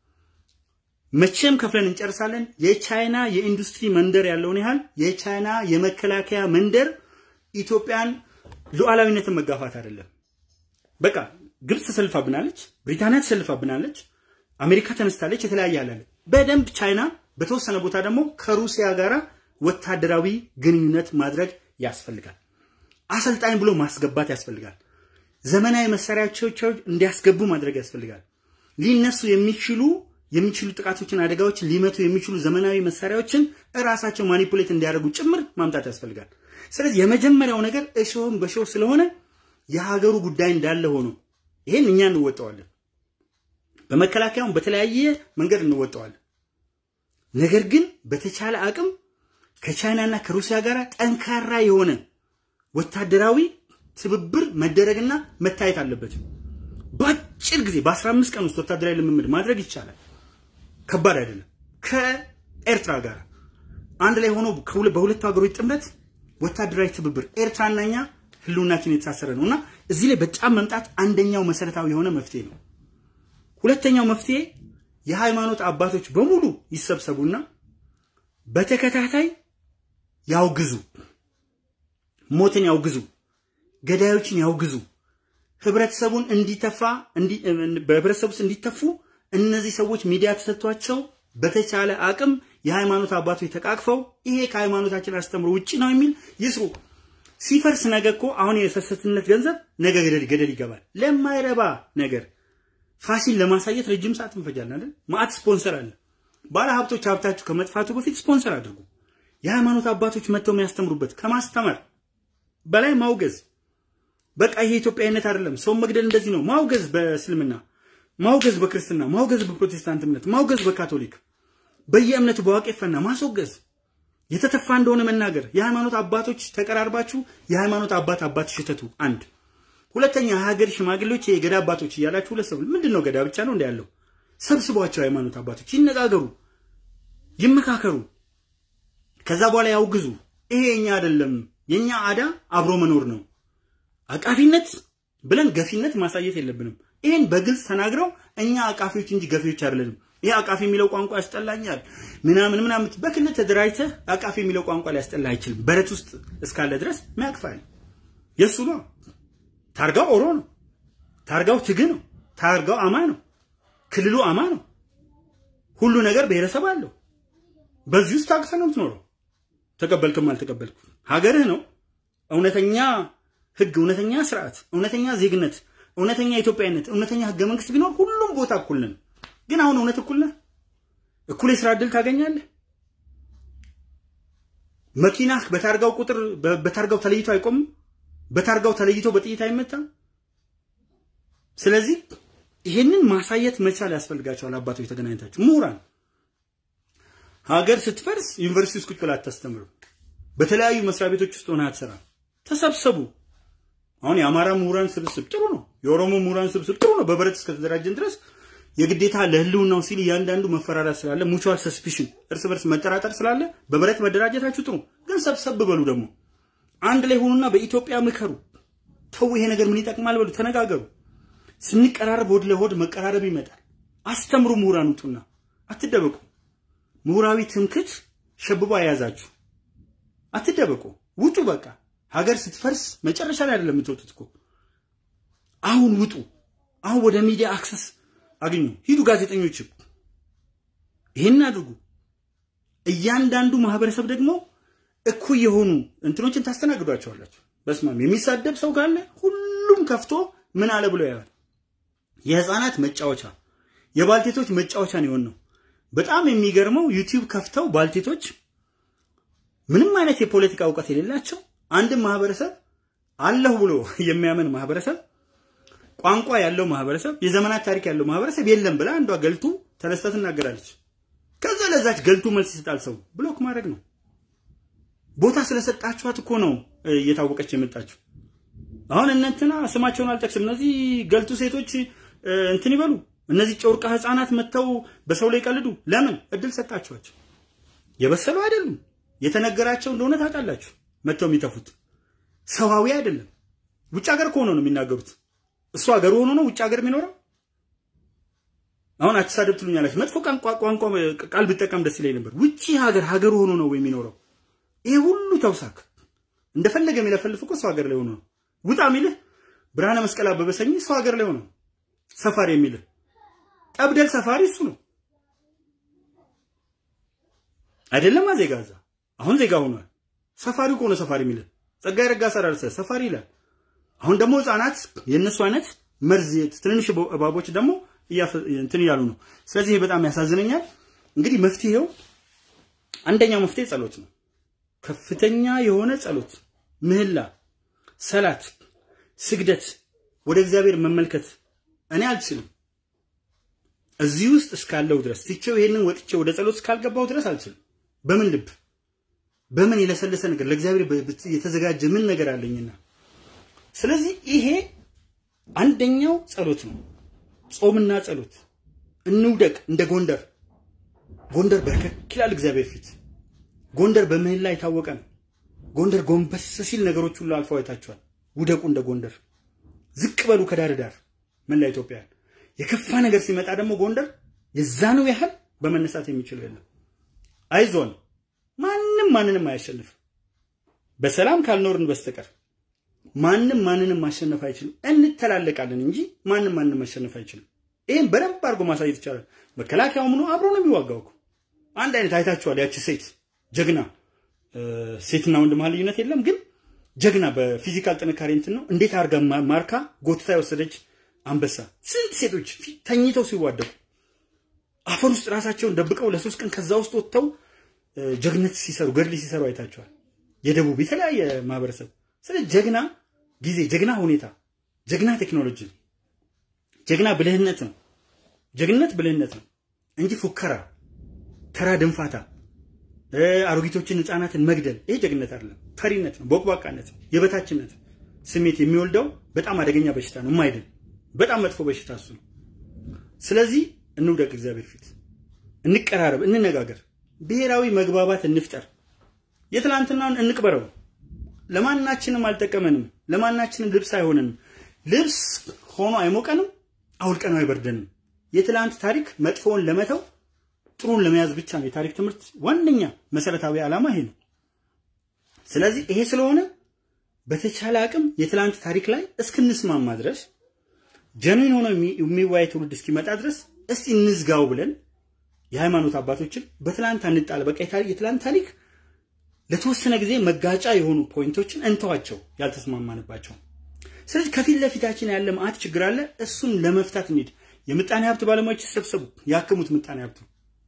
መቼም ከፍለን እንጨርሳለን። የቻይና የኢንዱስትሪ መንደር ያለውን ያህል የቻይና የመከላከያ መንደር ኢትዮጵያን ሉዓላዊነትን መጋፋት አይደለም። በቃ ግብፅ ተሰልፋብናለች፣ ብሪታንያ ተሰልፋብናለች፣ አሜሪካ ተነስታለች፣ የተለያየ አላለ። በደንብ ቻይና በተወሰነ ቦታ ደግሞ ከሩሲያ ጋር ወታደራዊ ግንኙነት ማድረግ ያስፈልጋል። አሰልጣኝ ብሎ ማስገባት ያስፈልጋል። ዘመናዊ መሳሪያዎች እንዲያስገቡ ማድረግ ያስፈልጋል። ሊነሱ የሚችሉ የሚችሉ ጥቃቶችን፣ አደጋዎችን ሊመቱ የሚችሉ ዘመናዊ መሳሪያዎችን እራሳቸው ማኒፑሌት እንዲያደርጉ ጭምር ማምጣት ያስፈልጋል። ስለዚህ የመጀመሪያው ነገር እሾህም በሾህ ስለሆነ የሀገሩ ጉዳይ እንዳለ ሆኖ ይሄን እኛ እንወጣዋለን። በመከላከያውም በተለያየ መንገድ እንወጣዋለን። ነገር ግን በተቻለ አቅም ከቻይናና ከሩሲያ ጋር ጠንካራ የሆነ ወታደራዊ ትብብር መደረግና መታየት አለበት። በአጭር ጊዜ በ15 ቀን ውስጥ ወታደራዊ ልምምድ ማድረግ ይቻላል። ከባድ አይደለም። ከኤርትራ ጋር አንድ ላይ ሆኖ በሁለቱ ሀገሮች ጥምረት ወታደራዊ ትብብር ኤርትራና እኛ ህልውናችን የተሳሰረ ነው እና እዚህ ላይ በጣም መምጣት አንደኛው መሰረታዊ የሆነ መፍትሄ ነው። ሁለተኛው መፍትሄ የሃይማኖት አባቶች በሙሉ ይሰብሰቡና በተከታታይ ያውግዙ፣ ሞትን ያውግዙ፣ ገዳዮችን ያውግዙ፣ ህብረተሰቡን እንዲተፋ በህብረተሰቡ ውስጥ እንዲተፉ እነዚህ ሰዎች ሚዲያ ተሰጥቷቸው በተቻለ አቅም የሃይማኖት አባቶች ተቃቅፈው ይሄ ከሃይማኖታችን አስተምሮ ውጭ ነው የሚል ይስሩ። ሲፈርስ ነገ እኮ አሁን የሰሰትነት ገንዘብ ነገ ገደል ገደል ይገባል። ለማይረባ ነገር ፋሲል ለማሳየት ረጅም ሰዓት እንፈጃለን አይደል? ማአት ስፖንሰር አለ። ባለ ሀብቶች ሀብታችሁ ከመጥፋቱ በፊት ስፖንሰር አድርጉ። የሃይማኖት አባቶች መጥተው የሚያስተምሩበት ከማስተማር በላይ ማውገዝ። በቃ ይሄ ኢትዮጵያዊነት አይደለም፣ ሰውን መግደል እንደዚህ ነው። ማውገዝ በእስልምና ማውገዝ፣ በክርስትና ማውገዝ፣ በፕሮቴስታንት እምነት ማውገዝ፣ በካቶሊክ በየእምነቱ በዋቄፈና ማስወገዝ የተተፋ እንደሆነ መናገር። የሃይማኖት አባቶች ተቀራርባችሁ የሃይማኖት አባት አባት ሽተቱ አንድ ሁለተኛ የሀገር ሽማግሌዎች የገዳ አባቶች እያላችሁ ሁለት ሰው ምንድን ነው ገዳ ብቻ ነው እንደ ያለው ሰብስቧቸው ሃይማኖት አባቶች ይነጋገሩ፣ ይመካከሩ። ከዛ በኋላ ያውግዙ። ይሄ የኛ አይደለም፣ የኛ አዳ አብሮ መኖር ነው። አቃፊነት ብለን ገፊነት ማሳየት የለብንም። ይሄን በግልጽ ተናግረው እኛ አቃፊዎች እንጂ ገፊዎች አይደለንም። ይሄ አቃፊ የሚለው ቋንቋ ያስጠላኛል ምናምን ምናምን በክልል ተደራጅተህ አቃፊ የሚለው ቋንቋ ሊያስጠላ አይችልም። በረት ውስጥ እስካለ ድረስ ሚያቅፋል የእሱ ነው። ታርጋው ኦሮ ነው። ታርጋው ትግ ነው። ታርጋው አማ ነው። ክልሉ አማ ነው። ሁሉ ነገር ብሔረሰብ አለው። በዚህ ውስጥ ታቅፈህ ነው የምትኖረው። ተቀበልክም አልተቀበልክ ሀገርህ ነው። እውነተኛ ህግ፣ እውነተኛ ስርዓት፣ እውነተኛ ዜግነት፣ እውነተኛ ኢትዮጵያዊነት፣ እውነተኛ ህገ መንግስት ቢኖር ሁሉም ቦታ እኩል ነን። ግን አሁን እውነት እኩል ነህ? እኩል የስራ እድል ታገኛለህ? መኪናህ በታርጋው ቁጥር በታርጋው ተለይቶ አይቆምም? በታርጋው ተለይቶ በጥይት አይመታም? ስለዚህ ይሄንን ማሳየት መቻል ያስፈልጋቸዋል። አባቶች ተገናኝታችሁ ምሁራን ሀገር ስትፈርስ ዩኒቨርሲቲ ውስጥ ቁጭ ብላ አታስተምርም። በተለያዩ መስሪያ ቤቶች ውስጥ ሆነ አትሰራም። ተሰብሰቡ። አሁን የአማራ ምሁራን ስብስብ ጥሩ ነው። የኦሮሞ ምሁራን ስብስብ ጥሩ ነው። በብረት እስከተደራጀን ድረስ የግዴታ ለህልውናው ሲል እያንዳንዱ መፈራራት ስላለ ሙቹዋል ሰስፒሽን እርስ በርስ መጠራጠር ስላለ በብረት መደራጀታችሁ ጥሩ፣ ግን ሰብሰብ በሉ ደግሞ አንድ ላይ ሆኑና በኢትዮጵያ ምከሩ። ተው ይሄ ነገር ምን ይጠቅማል በሉ፣ ተነጋገሩ። ስንቀራረብ ሆድ ለሆድ መቀራረብ ይመጣል። አስተምሩ፣ ምሁራን ውጡና አትደበቁ። ምሁራዊ ትምክት ሸብቦ አያዛችሁ። አትደበቁ፣ ውጡ። በቃ ሀገር ስትፈርስ መጨረሻ ላይ አይደለም የምትወጡት እኮ አሁን ውጡ። አሁን ወደ ሚዲያ አክሰስ አግኙ። ሂዱ፣ ጋዜጠኞችም ይሄን አድርጉ። እያንዳንዱ ማህበረሰብ ደግሞ እኩይ የሆኑ እንትኖችን ታስተናግዷቸዋላችሁ። በስማም የሚሳደብ ሰው ካለ ሁሉም ከፍቶ ምን አለ ብሎ ያያል። የህፃናት መጫወቻ የባልቴቶች መጫወቻ ነው የሆነው። በጣም የሚገርመው ዩቲዩብ ከፍተው ባልቴቶች ምንም አይነት የፖለቲካ እውቀት የሌላቸው አንድም ማህበረሰብ አለሁ ብሎ የሚያምን ማህበረሰብ ቋንቋ ያለው ማህበረሰብ የዘመናት ታሪክ ያለው ማህበረሰብ የለም ብላ አንዷ ገልቱ ተነስታ ትናገራለች። ከዛ ለዛች ገልቱ መልስ ይሰጣል ሰው ብሎክ ማድረግ ነው። ቦታ ስለሰጣችኋት እኮ ነው እየታወቀች የመጣችው። አሁን እነንትና ስማቸውን አልጠቅስም። እነዚህ ገልቱ ሴቶች እንትን ይበሉ፣ እነዚህ ጨውርቃ ህፃናት መጥተው በሰው ላይ ይቀልዱ። ለምን እድል ሰጣችኋቸው? የበሰሉ አይደሉም። የተነገራቸው እንደሆነ ታውቃላችሁ። መጥተው የሚተፉት ሰዋዊ አይደለም። ውጭ ሀገር ከሆነ ነው የሚናገሩት። እሱ ሀገሩ ሆኖ ነው ውጭ ሀገር የሚኖረው። አሁን አትሳደብ ትሉኛላችሁ። መጥፎ ቋንቋ ቃል ብጠቀም ደስ ይለኝ ነበር። ውጭ ሀገር ሀገሩ ሆኖ ነው የሚኖረው። ይሄ ሁሉ ተውሳክ እንደፈለገ የሚለፈልፍ እኮ ሰው ሀገር ላይ ሆኖ ነው። ውጣ የሚልህ ብርሃነ መስቀል አበበ ሰኝ ሰው ሀገር ላይ ሆኖ ሰፋሪ የሚልህ ጠብደል ሰፋሪ እሱ ነው አይደለም። ዜጋ እዛ አሁን ዜጋ ሆኗል። ሰፋሪ እኮ ነው ሰፋሪ የሚልህ ጸጋዬ ረጋሳ ዳርሰ ሰፋሪ ይላል። አሁን ደግሞ ህፃናት የእነሱ አይነት መርዝ ትንንሽ እባቦች ደግሞ እንትን እያሉ ነው። ስለዚህ ይሄ በጣም ያሳዝነኛል። እንግዲህ መፍትሄው አንደኛው መፍትሄ ጸሎት ነው። ከፍተኛ የሆነ ጸሎት፣ ምህላ፣ ሰላት፣ ስግደት፣ ወደ እግዚአብሔር መመልከት። እኔ አልችልም እዚህ ውስጥ እስካለው ድረስ ትቼው ይሄንን ወጥቼ ወደ ጸሎት እስካልገባው ድረስ አልችልም። በምን ልብ በምን የለሰለሰ ነገር ለእግዚአብሔር የተዘጋጀ ምን ነገር አለኝና ስለዚህ ይሄ አንደኛው ጸሎት ነው። ጾምና ጸሎት እንውደቅ። እንደ ጎንደር ጎንደር በርከክ ይላል እግዚአብሔር ፊት። ጎንደር በምህላ የታወቀ ነው። ጎንደር ጎንበስ ሲል ነገሮች ሁሉ አልፈው አይታችኋል። ውደቁ እንደ ጎንደር፣ ዝቅ በሉ ከዳር ዳር መላ ኢትዮጵያን። የከፋ ነገር ሲመጣ ደግሞ ጎንደር የዛኑ ያህል በመነሳት የሚችለው የለም። አይዞን፣ ማንም ማንንም አያሸንፍ በሰላም ካልኖርን በስተቀር ማንም ማንንም ማሸነፍ አይችልም። እንተላለቃለን እንጂ ማንም ማንንም ማሸነፍ አይችልም። ይህም በደንብ አድርጎ ማሳየት ይቻላል። መከላከያው ምኑ አብሮ ነው የሚዋጋው እኮ አንድ አይነት አይታችኋል። ያቺ ሴት ጀግና፣ ሴትና ወንድ መሀል ልዩነት የለም፣ ግን ጀግና በፊዚካል ጥንካሬ እንትን ነው። እንዴት አድርጋ ማርካ ጎትታ የወሰደች አንበሳ። ስንት ሴቶች ተኝተው ሲዋደቁ አፈር ውስጥ ራሳቸውን ደብቀው ለሶስት ቀን ከዛ ውስጥ ወጥተው ጀግነት ሲሰሩ ገድል ሲሰሩ አይታችኋል። የደቡብ የተለያየ ማህበረሰብ ስለ ጀግና ጊዜ፣ ጀግና ሁኔታ፣ ጀግና ቴክኖሎጂ፣ ጀግና ብልህነት ነው። ጀግንነት ብልህነት ነው እንጂ ፉከራ፣ ተራ ድንፋታ፣ አሮጊቶችን፣ ህፃናትን መግደል ይሄ ጀግንነት አይደለም። ፈሪነት ነው፣ ቦቅቧቃነት ነው፣ የበታችነት ስሜት የሚወልደው በጣም አደገኛ በሽታ ነው። የማይድን በጣም መጥፎ በሽታ እሱ ነው። ስለዚህ እንውደቅ፣ እግዚአብሔር ፊት እንቀራረብ፣ እንነጋገር፣ ብሔራዊ መግባባት እንፍጠር፣ የትላንትናውን እንቅበረው። ለማናችንም አልጠቀመንም። ለማናችንም ልብስ አይሆነንም። ልብስ ሆኖ አይሞቀንም፣ አውልቀነው አይበርደንም። የትላንት ታሪክ መጥፎውን ለመተው ጥሩን ለመያዝ ብቻ ነው የታሪክ ትምህርት ዋነኛ መሰረታዊ ዓላማ ይሄ ነው። ስለዚህ ይሄ ስለሆነ በተቻለ አቅም የትላንት ታሪክ ላይ እስክንስማማ ድረስ ጀኑን ሆኖ የሚወያይ ትውልድ እስኪመጣ ድረስ እስቲ እንዝጋው ብለን የሃይማኖት አባቶችን በትላንት አንጣል። በቃ የትላንት ታሪክ ለተወሰነ ጊዜ መጋጫ የሆኑ ፖይንቶችን እንተዋቸው፣ ያልተስማማንባቸው። ስለዚህ ከፊት ለፊታችን ያለ መዓት ችግር አለ። እሱን ለመፍታት እንሂድ። የምጣኔ ሀብት ባለሙያዎች ይሰብሰቡ፣ ያክሙት። ምጣኔ ሀብቱ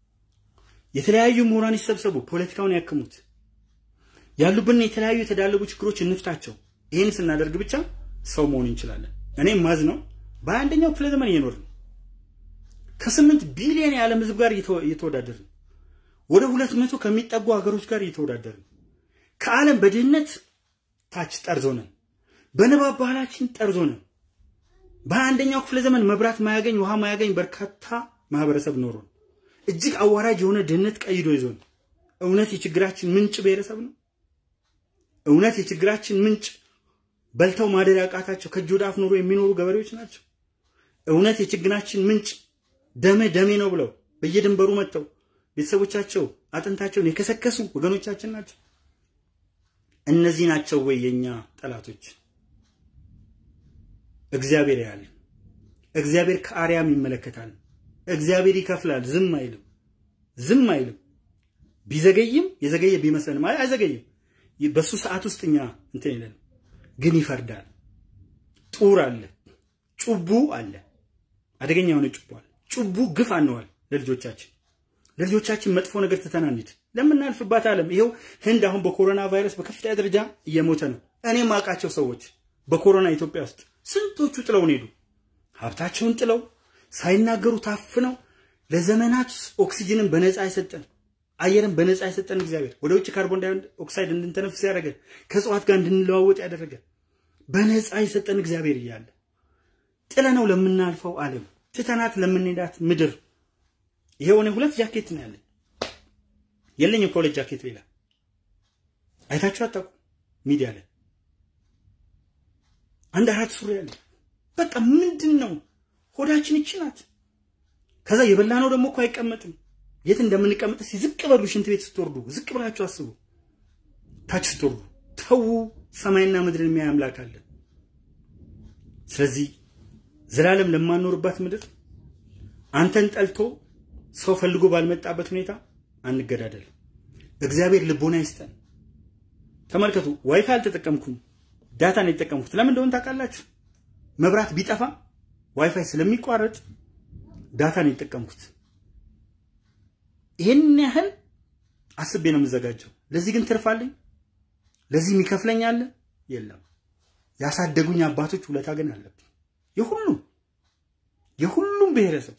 የተለያዩ ምሁራን ይሰብሰቡ፣ ፖለቲካውን ያክሙት። ያሉብን የተለያዩ የተዳለቡ ችግሮች እንፍታቸው። ይህን ስናደርግ ብቻ ሰው መሆን እንችላለን። እኔም ማዝ ነው በአንደኛው ክፍለ ዘመን እየኖርን ከስምንት ቢሊዮን የዓለም ህዝብ ጋር እየተወዳደርን ወደ ሁለት መቶ ከሚጠጉ ሀገሮች ጋር እየተወዳደርን ከዓለም በድህነት ታች ጠርዞ ነን፣ በንባብ ባህላችን ጠርዞ ነን። በአንደኛው ክፍለ ዘመን መብራት ማያገኝ ውሃ ማያገኝ በርካታ ማህበረሰብ ኖሮን እጅግ አዋራጅ የሆነ ድህነት ቀይዶ ይዞን እውነት የችግራችን ምንጭ ብሔረሰብ ነው? እውነት የችግራችን ምንጭ በልተው ማደር ያቃታቸው ከእጅ ወደ አፍ ኑሮ የሚኖሩ ገበሬዎች ናቸው? እውነት የችግራችን ምንጭ ደሜ ደሜ ነው ብለው በየድንበሩ መጥተው ቤተሰቦቻቸው አጥንታቸውን የከሰከሱ ወገኖቻችን ናቸው? እነዚህ ናቸው ወይ የኛ ጠላቶች? እግዚአብሔር ያያል። እግዚአብሔር ከአርያም ይመለከታል። እግዚአብሔር ይከፍላል። ዝም አይልም፣ ዝም አይልም። ቢዘገይም የዘገየ ቢመስለንም አይ አይዘገይም። በሱ ሰዓት ውስጥ እኛ እንትን የለንም፣ ግን ይፈርዳል። ጡር አለ፣ ጩቡ አለ፣ አደገኛ የሆነ ጩቡ አለ። ጩቡ ግፍ አንዋል ለልጆቻችን ለልጆቻችን መጥፎ ነገር ትተናንድ ለምናልፍባት ዓለም ይሄው ህንድ አሁን በኮሮና ቫይረስ በከፍተኛ ደረጃ እየሞተ ነው። እኔ ማውቃቸው ሰዎች በኮሮና ኢትዮጵያ ውስጥ ስንቶቹ ጥለውን ሄዱ። ሀብታቸውን ጥለው ሳይናገሩ ታፍነው ለዘመናት ኦክሲጅንን በነፃ የሰጠን አየርን በነፃ የሰጠን እግዚአብሔር ወደ ውጭ ካርቦን ዳይኦክሳይድ እንድንተነፍስ ያደረገ ከእጽዋት ጋር እንድንለዋወጥ ያደረገ በነፃ የሰጠን እግዚአብሔር እያለ ጥለነው ለምናልፈው ዓለም ትተናት ለምንሄዳት ምድር ይሄው እኔ ሁለት ጃኬት ነው ያለኝ። የለኝም ኮሌጅ ጃኬት ሌላ አይታችሁ አታውቁም። ሚዲያ ላይ አንድ አራት ሱሪ ያለ በቃ ምንድን ነው ሆዳችን ይቺ ናት። ከዛ የበላ ነው ደግሞ እኮ አይቀመጥም። የት እንደምንቀመጥ እስኪ ዝቅ በሉ። ሽንት ቤት ስትወርዱ ዝቅ ብላችሁ አስቡ። ታች ስትወርዱ ተዉ። ሰማይና ምድርን የሚያይ አምላክ አለ። ስለዚህ ዘላለም ለማኖርባት ምድር አንተን ጠልቶ ሰው ፈልጎ ባልመጣበት ሁኔታ አንገዳደል። እግዚአብሔር ልቦና ይስጠን። ተመልከቱ፣ ዋይፋይ አልተጠቀምኩም፣ ዳታ ነው የተጠቀምኩት። ለምን እንደሆነ ታውቃላችሁ? መብራት ቢጠፋ ዋይፋይ ስለሚቋረጥ ዳታ ነው የተጠቀምኩት። ይሄን ያህል አስቤ ነው የምዘጋጀው። ለዚህ ግን ትርፋለኝ? ለዚህ የሚከፍለኝ አለ? የለም። ያሳደጉኝ አባቶች ውለታ ግን አለብኝ። የሁሉም የሁሉም ብሔረሰብ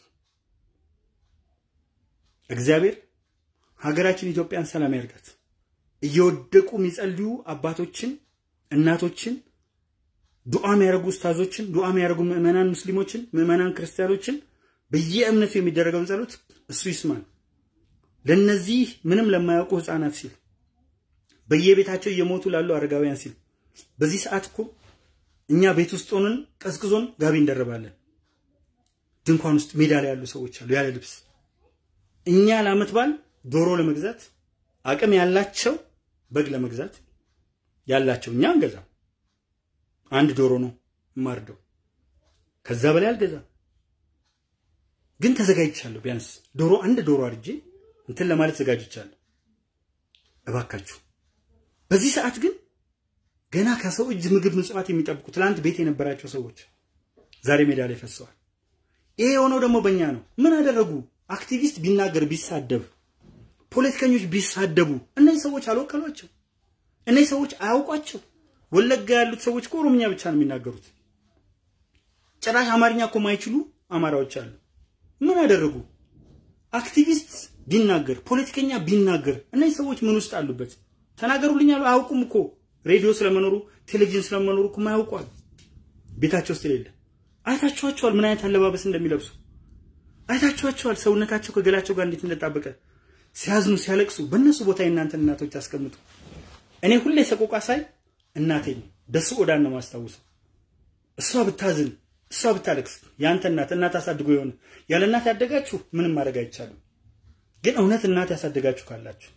እግዚአብሔር ሀገራችን ኢትዮጵያን ሰላም ያርጋት። እየወደቁ የሚጸልዩ አባቶችን፣ እናቶችን፣ ዱዓ የሚያደርጉ ኡስታዞችን፣ ዱዓ የሚያደርጉ ምዕመናን ሙስሊሞችን፣ ምዕመናን ክርስቲያኖችን በየእምነቱ የሚደረገውን ጸሎት እሱ ይስማል። ለነዚህ ምንም ለማያውቁ ህፃናት ሲል በየቤታቸው እየሞቱ ላሉ አረጋውያን ሲል በዚህ ሰዓት እኮ እኛ ቤት ውስጥ ሆነን ቀዝቅዞን ጋቢ እንደረባለን። ድንኳን ውስጥ ሜዳ ላይ ያሉ ሰዎች አሉ ያለ ልብስ። እኛ ለዓመት በዓል ዶሮ ለመግዛት አቅም ያላቸው በግ ለመግዛት ያላቸው እኛ አንገዛም። አንድ ዶሮ ነው የማርደው፣ ከዛ በላይ አልገዛም። ግን ተዘጋጅቻለሁ። ቢያንስ ዶሮ አንድ ዶሮ አርጄ እንትን ለማለት ዘጋጅቻለሁ። እባካችሁ በዚህ ሰዓት ግን ገና ከሰው እጅ ምግብ ምጽዋት የሚጠብቁ ትላንት ቤት የነበራቸው ሰዎች ዛሬ ሜዳ ላይ ፈሰዋል። ይሄ የሆነው ደግሞ በእኛ ነው። ምን አደረጉ? አክቲቪስት ቢናገር ቢሳደብ፣ ፖለቲከኞች ቢሳደቡ እነዚህ ሰዎች አልወከሏቸው። እነዚህ ሰዎች አያውቋቸው። ወለጋ ያሉት ሰዎች እኮ ኦሮምኛ ብቻ ነው የሚናገሩት። ጭራሽ አማርኛ እኮ ማይችሉ አማራዎች አሉ። ምን አደረጉ? አክቲቪስት ቢናገር፣ ፖለቲከኛ ቢናገር እነዚህ ሰዎች ምን ውስጥ አሉበት? ተናገሩልኝ አሉ። አያውቁም እኮ ሬዲዮ ስለመኖሩ ቴሌቪዥን ስለመኖሩ እኮ ማያውቋል። ቤታቸው ውስጥ የሌለ አይታችኋቸዋል። ምን አይነት አለባበስ እንደሚለብሱ አይታችኋቸዋል። ሰውነታቸው ከገላቸው ጋር እንዴት እንደጣበቀ ሲያዝኑ ሲያለቅሱ፣ በእነሱ ቦታ የእናንተን እናቶች አስቀምጡ። እኔ ሁሌ ሰቆቃ ሳይ እናቴ ደሱ ኦዳን ነው ማስታውሰው። እሷ ብታዝን እሷ ብታለቅስ የአንተ እናት እናት አሳድጎ የሆነ ያለ እናት ያደጋችሁ ምንም ማድረግ አይቻልም። ግን እውነት እናት ያሳደጋችሁ ካላችሁ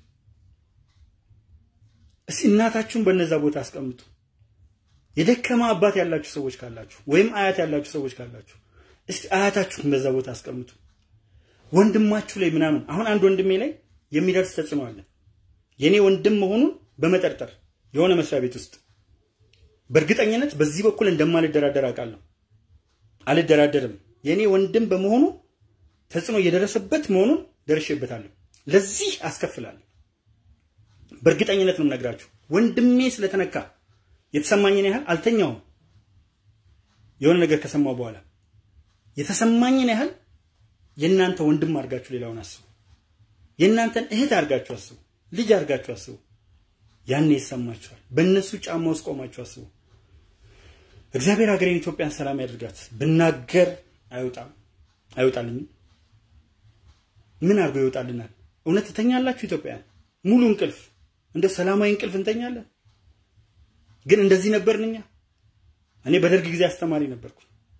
እስቲ እናታችሁን በነዛ ቦታ አስቀምጡ። የደከማ አባት ያላችሁ ሰዎች ካላችሁ ወይም አያት ያላችሁ ሰዎች ካላችሁ እስቲ አያታችሁን በዛ ቦታ አስቀምጡ። ወንድማችሁ ላይ ምናምን አሁን አንድ ወንድሜ ላይ የሚደርስ ተጽዕኖ አለ። የኔ ወንድም መሆኑን በመጠርጠር የሆነ መስሪያ ቤት ውስጥ በእርግጠኝነት በዚህ በኩል እንደማልደራደር አውቃለሁ። አልደራደርም። የኔ ወንድም በመሆኑ ተጽዕኖ እየደረሰበት መሆኑን ደርሼበታለሁ። ለዚህ አስከፍላለሁ። በእርግጠኝነት ነው የምነግራችሁ። ወንድሜ ስለተነካ የተሰማኝን ያህል አልተኛውም። የሆነ ነገር ከሰማው በኋላ የተሰማኝን ያህል የእናንተ ወንድም አድርጋችሁ ሌላውን አስቡ። የእናንተን እህት አድርጋችሁ አስቡ። ልጅ አድርጋችሁ አስቡ። ያኔ ይሰማችኋል። በእነሱ ጫማ ውስጥ ቆማችሁ አስቡ። እግዚአብሔር ሀገሬን ኢትዮጵያን ሰላም ያድርጋት። ብናገር አይወጣም አይወጣልኝም። ምን አድርጎ ይወጣልናል? እውነት ትተኛላችሁ ኢትዮጵያን? ሙሉ እንቅልፍ እንደ ሰላማዊ እንቅልፍ እንተኛለን? ግን እንደዚህ ነበርን እኛ። እኔ በደርግ ጊዜ አስተማሪ ነበርኩ።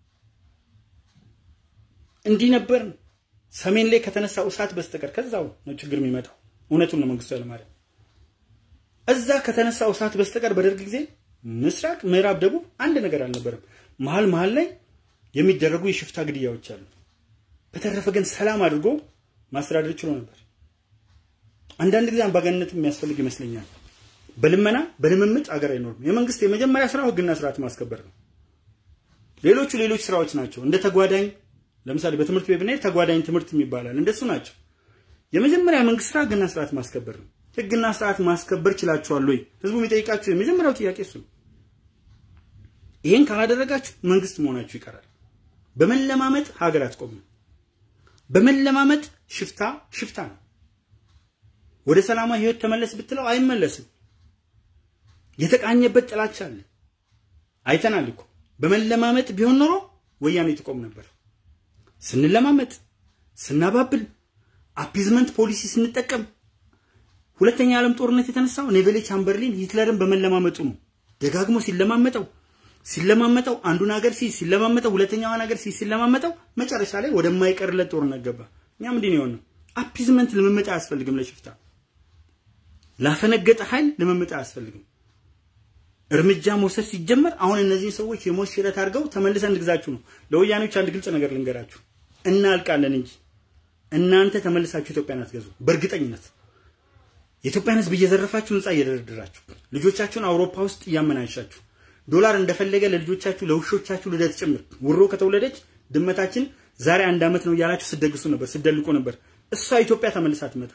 እንዲህ ነበርን። ሰሜን ላይ ከተነሳው እሳት በስተቀር ከዛው ነው ችግር የሚመጣው። እውነቱን ነው መንግስቱ ኃይለማርያም። እዛ ከተነሳው እሳት በስተቀር በደርግ ጊዜ ምስራቅ፣ ምዕራብ፣ ደቡብ አንድ ነገር አልነበረም። መሀል መሀል ላይ የሚደረጉ የሽፍታ ግድያዎች አሉ። በተረፈ ግን ሰላም አድርጎ ማስተዳደር ችሎ ነበር። አንዳንድ ጊዜ አምባገነንነት የሚያስፈልግ ይመስለኛል። በልመና በልምምጥ አገር አይኖርም። የመንግስት የመጀመሪያ ስራው ህግና ስርዓት ማስከበር ነው። ሌሎቹ ሌሎች ስራዎች ናቸው። እንደ ተጓዳኝ ለምሳሌ በትምህርት ቤት ብንሄድ ተጓዳኝ ትምህርት ይባላል። እንደሱ ናቸው። የመጀመሪያ መንግስት ስራ ህግና ስርዓት ማስከበር ነው። ህግና ስርዓት ማስከበር ችላችኋል ወይ? ህዝቡ የሚጠይቃችሁ የመጀመሪያው ጥያቄ እሱ ነው። ይሄን ካላደረጋችሁ መንግስት መሆናችሁ ይቀራል። በመለማመጥ ሀገር አትቆምም። በመለማመጥ ሽፍታ ሽፍታ ነው። ወደ ሰላማዊ ህይወት ተመለስ ብትለው አይመለስም። የተቃኘበት ጥላቻ አለ። አይተናል እኮ በመለማመጥ ቢሆን ኖሮ ወያኔ ትቆም ነበር። ስንለማመጥ፣ ስናባብል፣ አፒዝመንት ፖሊሲ ስንጠቀም ሁለተኛ የዓለም ጦርነት የተነሳው ኔቬሌ ቻምበርሊን ሂትለርን በመለማመጡ ነው። ደጋግሞ ሲለማመጠው ሲለማመጠው አንዱን ሀገር ሲይዝ ሲለማመጠው ሁለተኛዋን ሀገር ሲይዝ ሲለማመጠው መጨረሻ ላይ ወደማይቀርለት ጦርነት ገባ። እኛም እንዲህ ነው የሆነው። አፒዝመንት ልምምጥ አያስፈልግም ለሽፍታ ላፈነገጠ ኃይል ልምምጥ አያስፈልግም። እርምጃ መውሰድ ሲጀመር አሁን እነዚህ ሰዎች የሞት ሽረት አድርገው ተመልሰን እንግዛችሁ ነው። ለወያኔዎች አንድ ግልጽ ነገር ልንገራችሁ፣ እናልቃለን እንጂ እናንተ ተመልሳችሁ ኢትዮጵያን አትገዙ። በእርግጠኝነት የኢትዮጵያን ሕዝብ እየዘረፋችሁ ህንፃ እየደረደራችሁ ልጆቻችሁን አውሮፓ ውስጥ እያመናሻችሁ ዶላር እንደፈለገ ለልጆቻችሁ ለውሾቻችሁ ልደት ጭምር ውሮ ከተወለደች ድመታችን ዛሬ አንድ ዓመት ነው እያላችሁ ስደግሱ ነበር፣ ስደልቁ ነበር። እሷ ኢትዮጵያ ተመልሳ ትመጣ።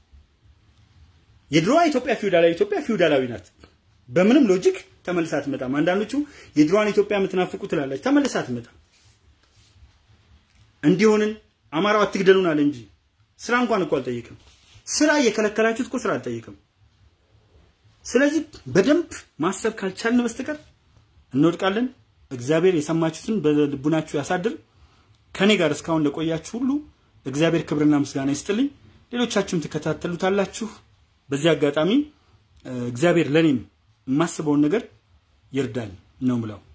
የድሮዋ ኢትዮጵያ ፊውዳላዊ ኢትዮጵያ ፊውዳላዊ ናት። በምንም ሎጂክ ተመልሳ አትመጣም። አንዳንዶቹ የድሮዋን ኢትዮጵያ የምትናፍቁ ትላላችሁ። ተመልሳ አትመጣም። እንዲሆንን አማራው አትግደሉን አለ እንጂ ስራ እንኳን እኮ አልጠየቅም። ስራ እየከለከላችሁት እኮ ስራ አልጠየቅም። ስለዚህ በደንብ ማሰብ ካልቻልን በስተቀር እንወድቃለን። እግዚአብሔር የሰማችሁትን በልቡናችሁ ያሳድር። ከኔ ጋር እስካሁን ለቆያችሁ ሁሉ እግዚአብሔር ክብርና ምስጋና ይስጥልኝ። ሌሎቻችሁም ትከታተሉታላችሁ። በዚህ አጋጣሚ እግዚአብሔር ለኔም የማስበውን ነገር ይርዳኝ ነው ምለው።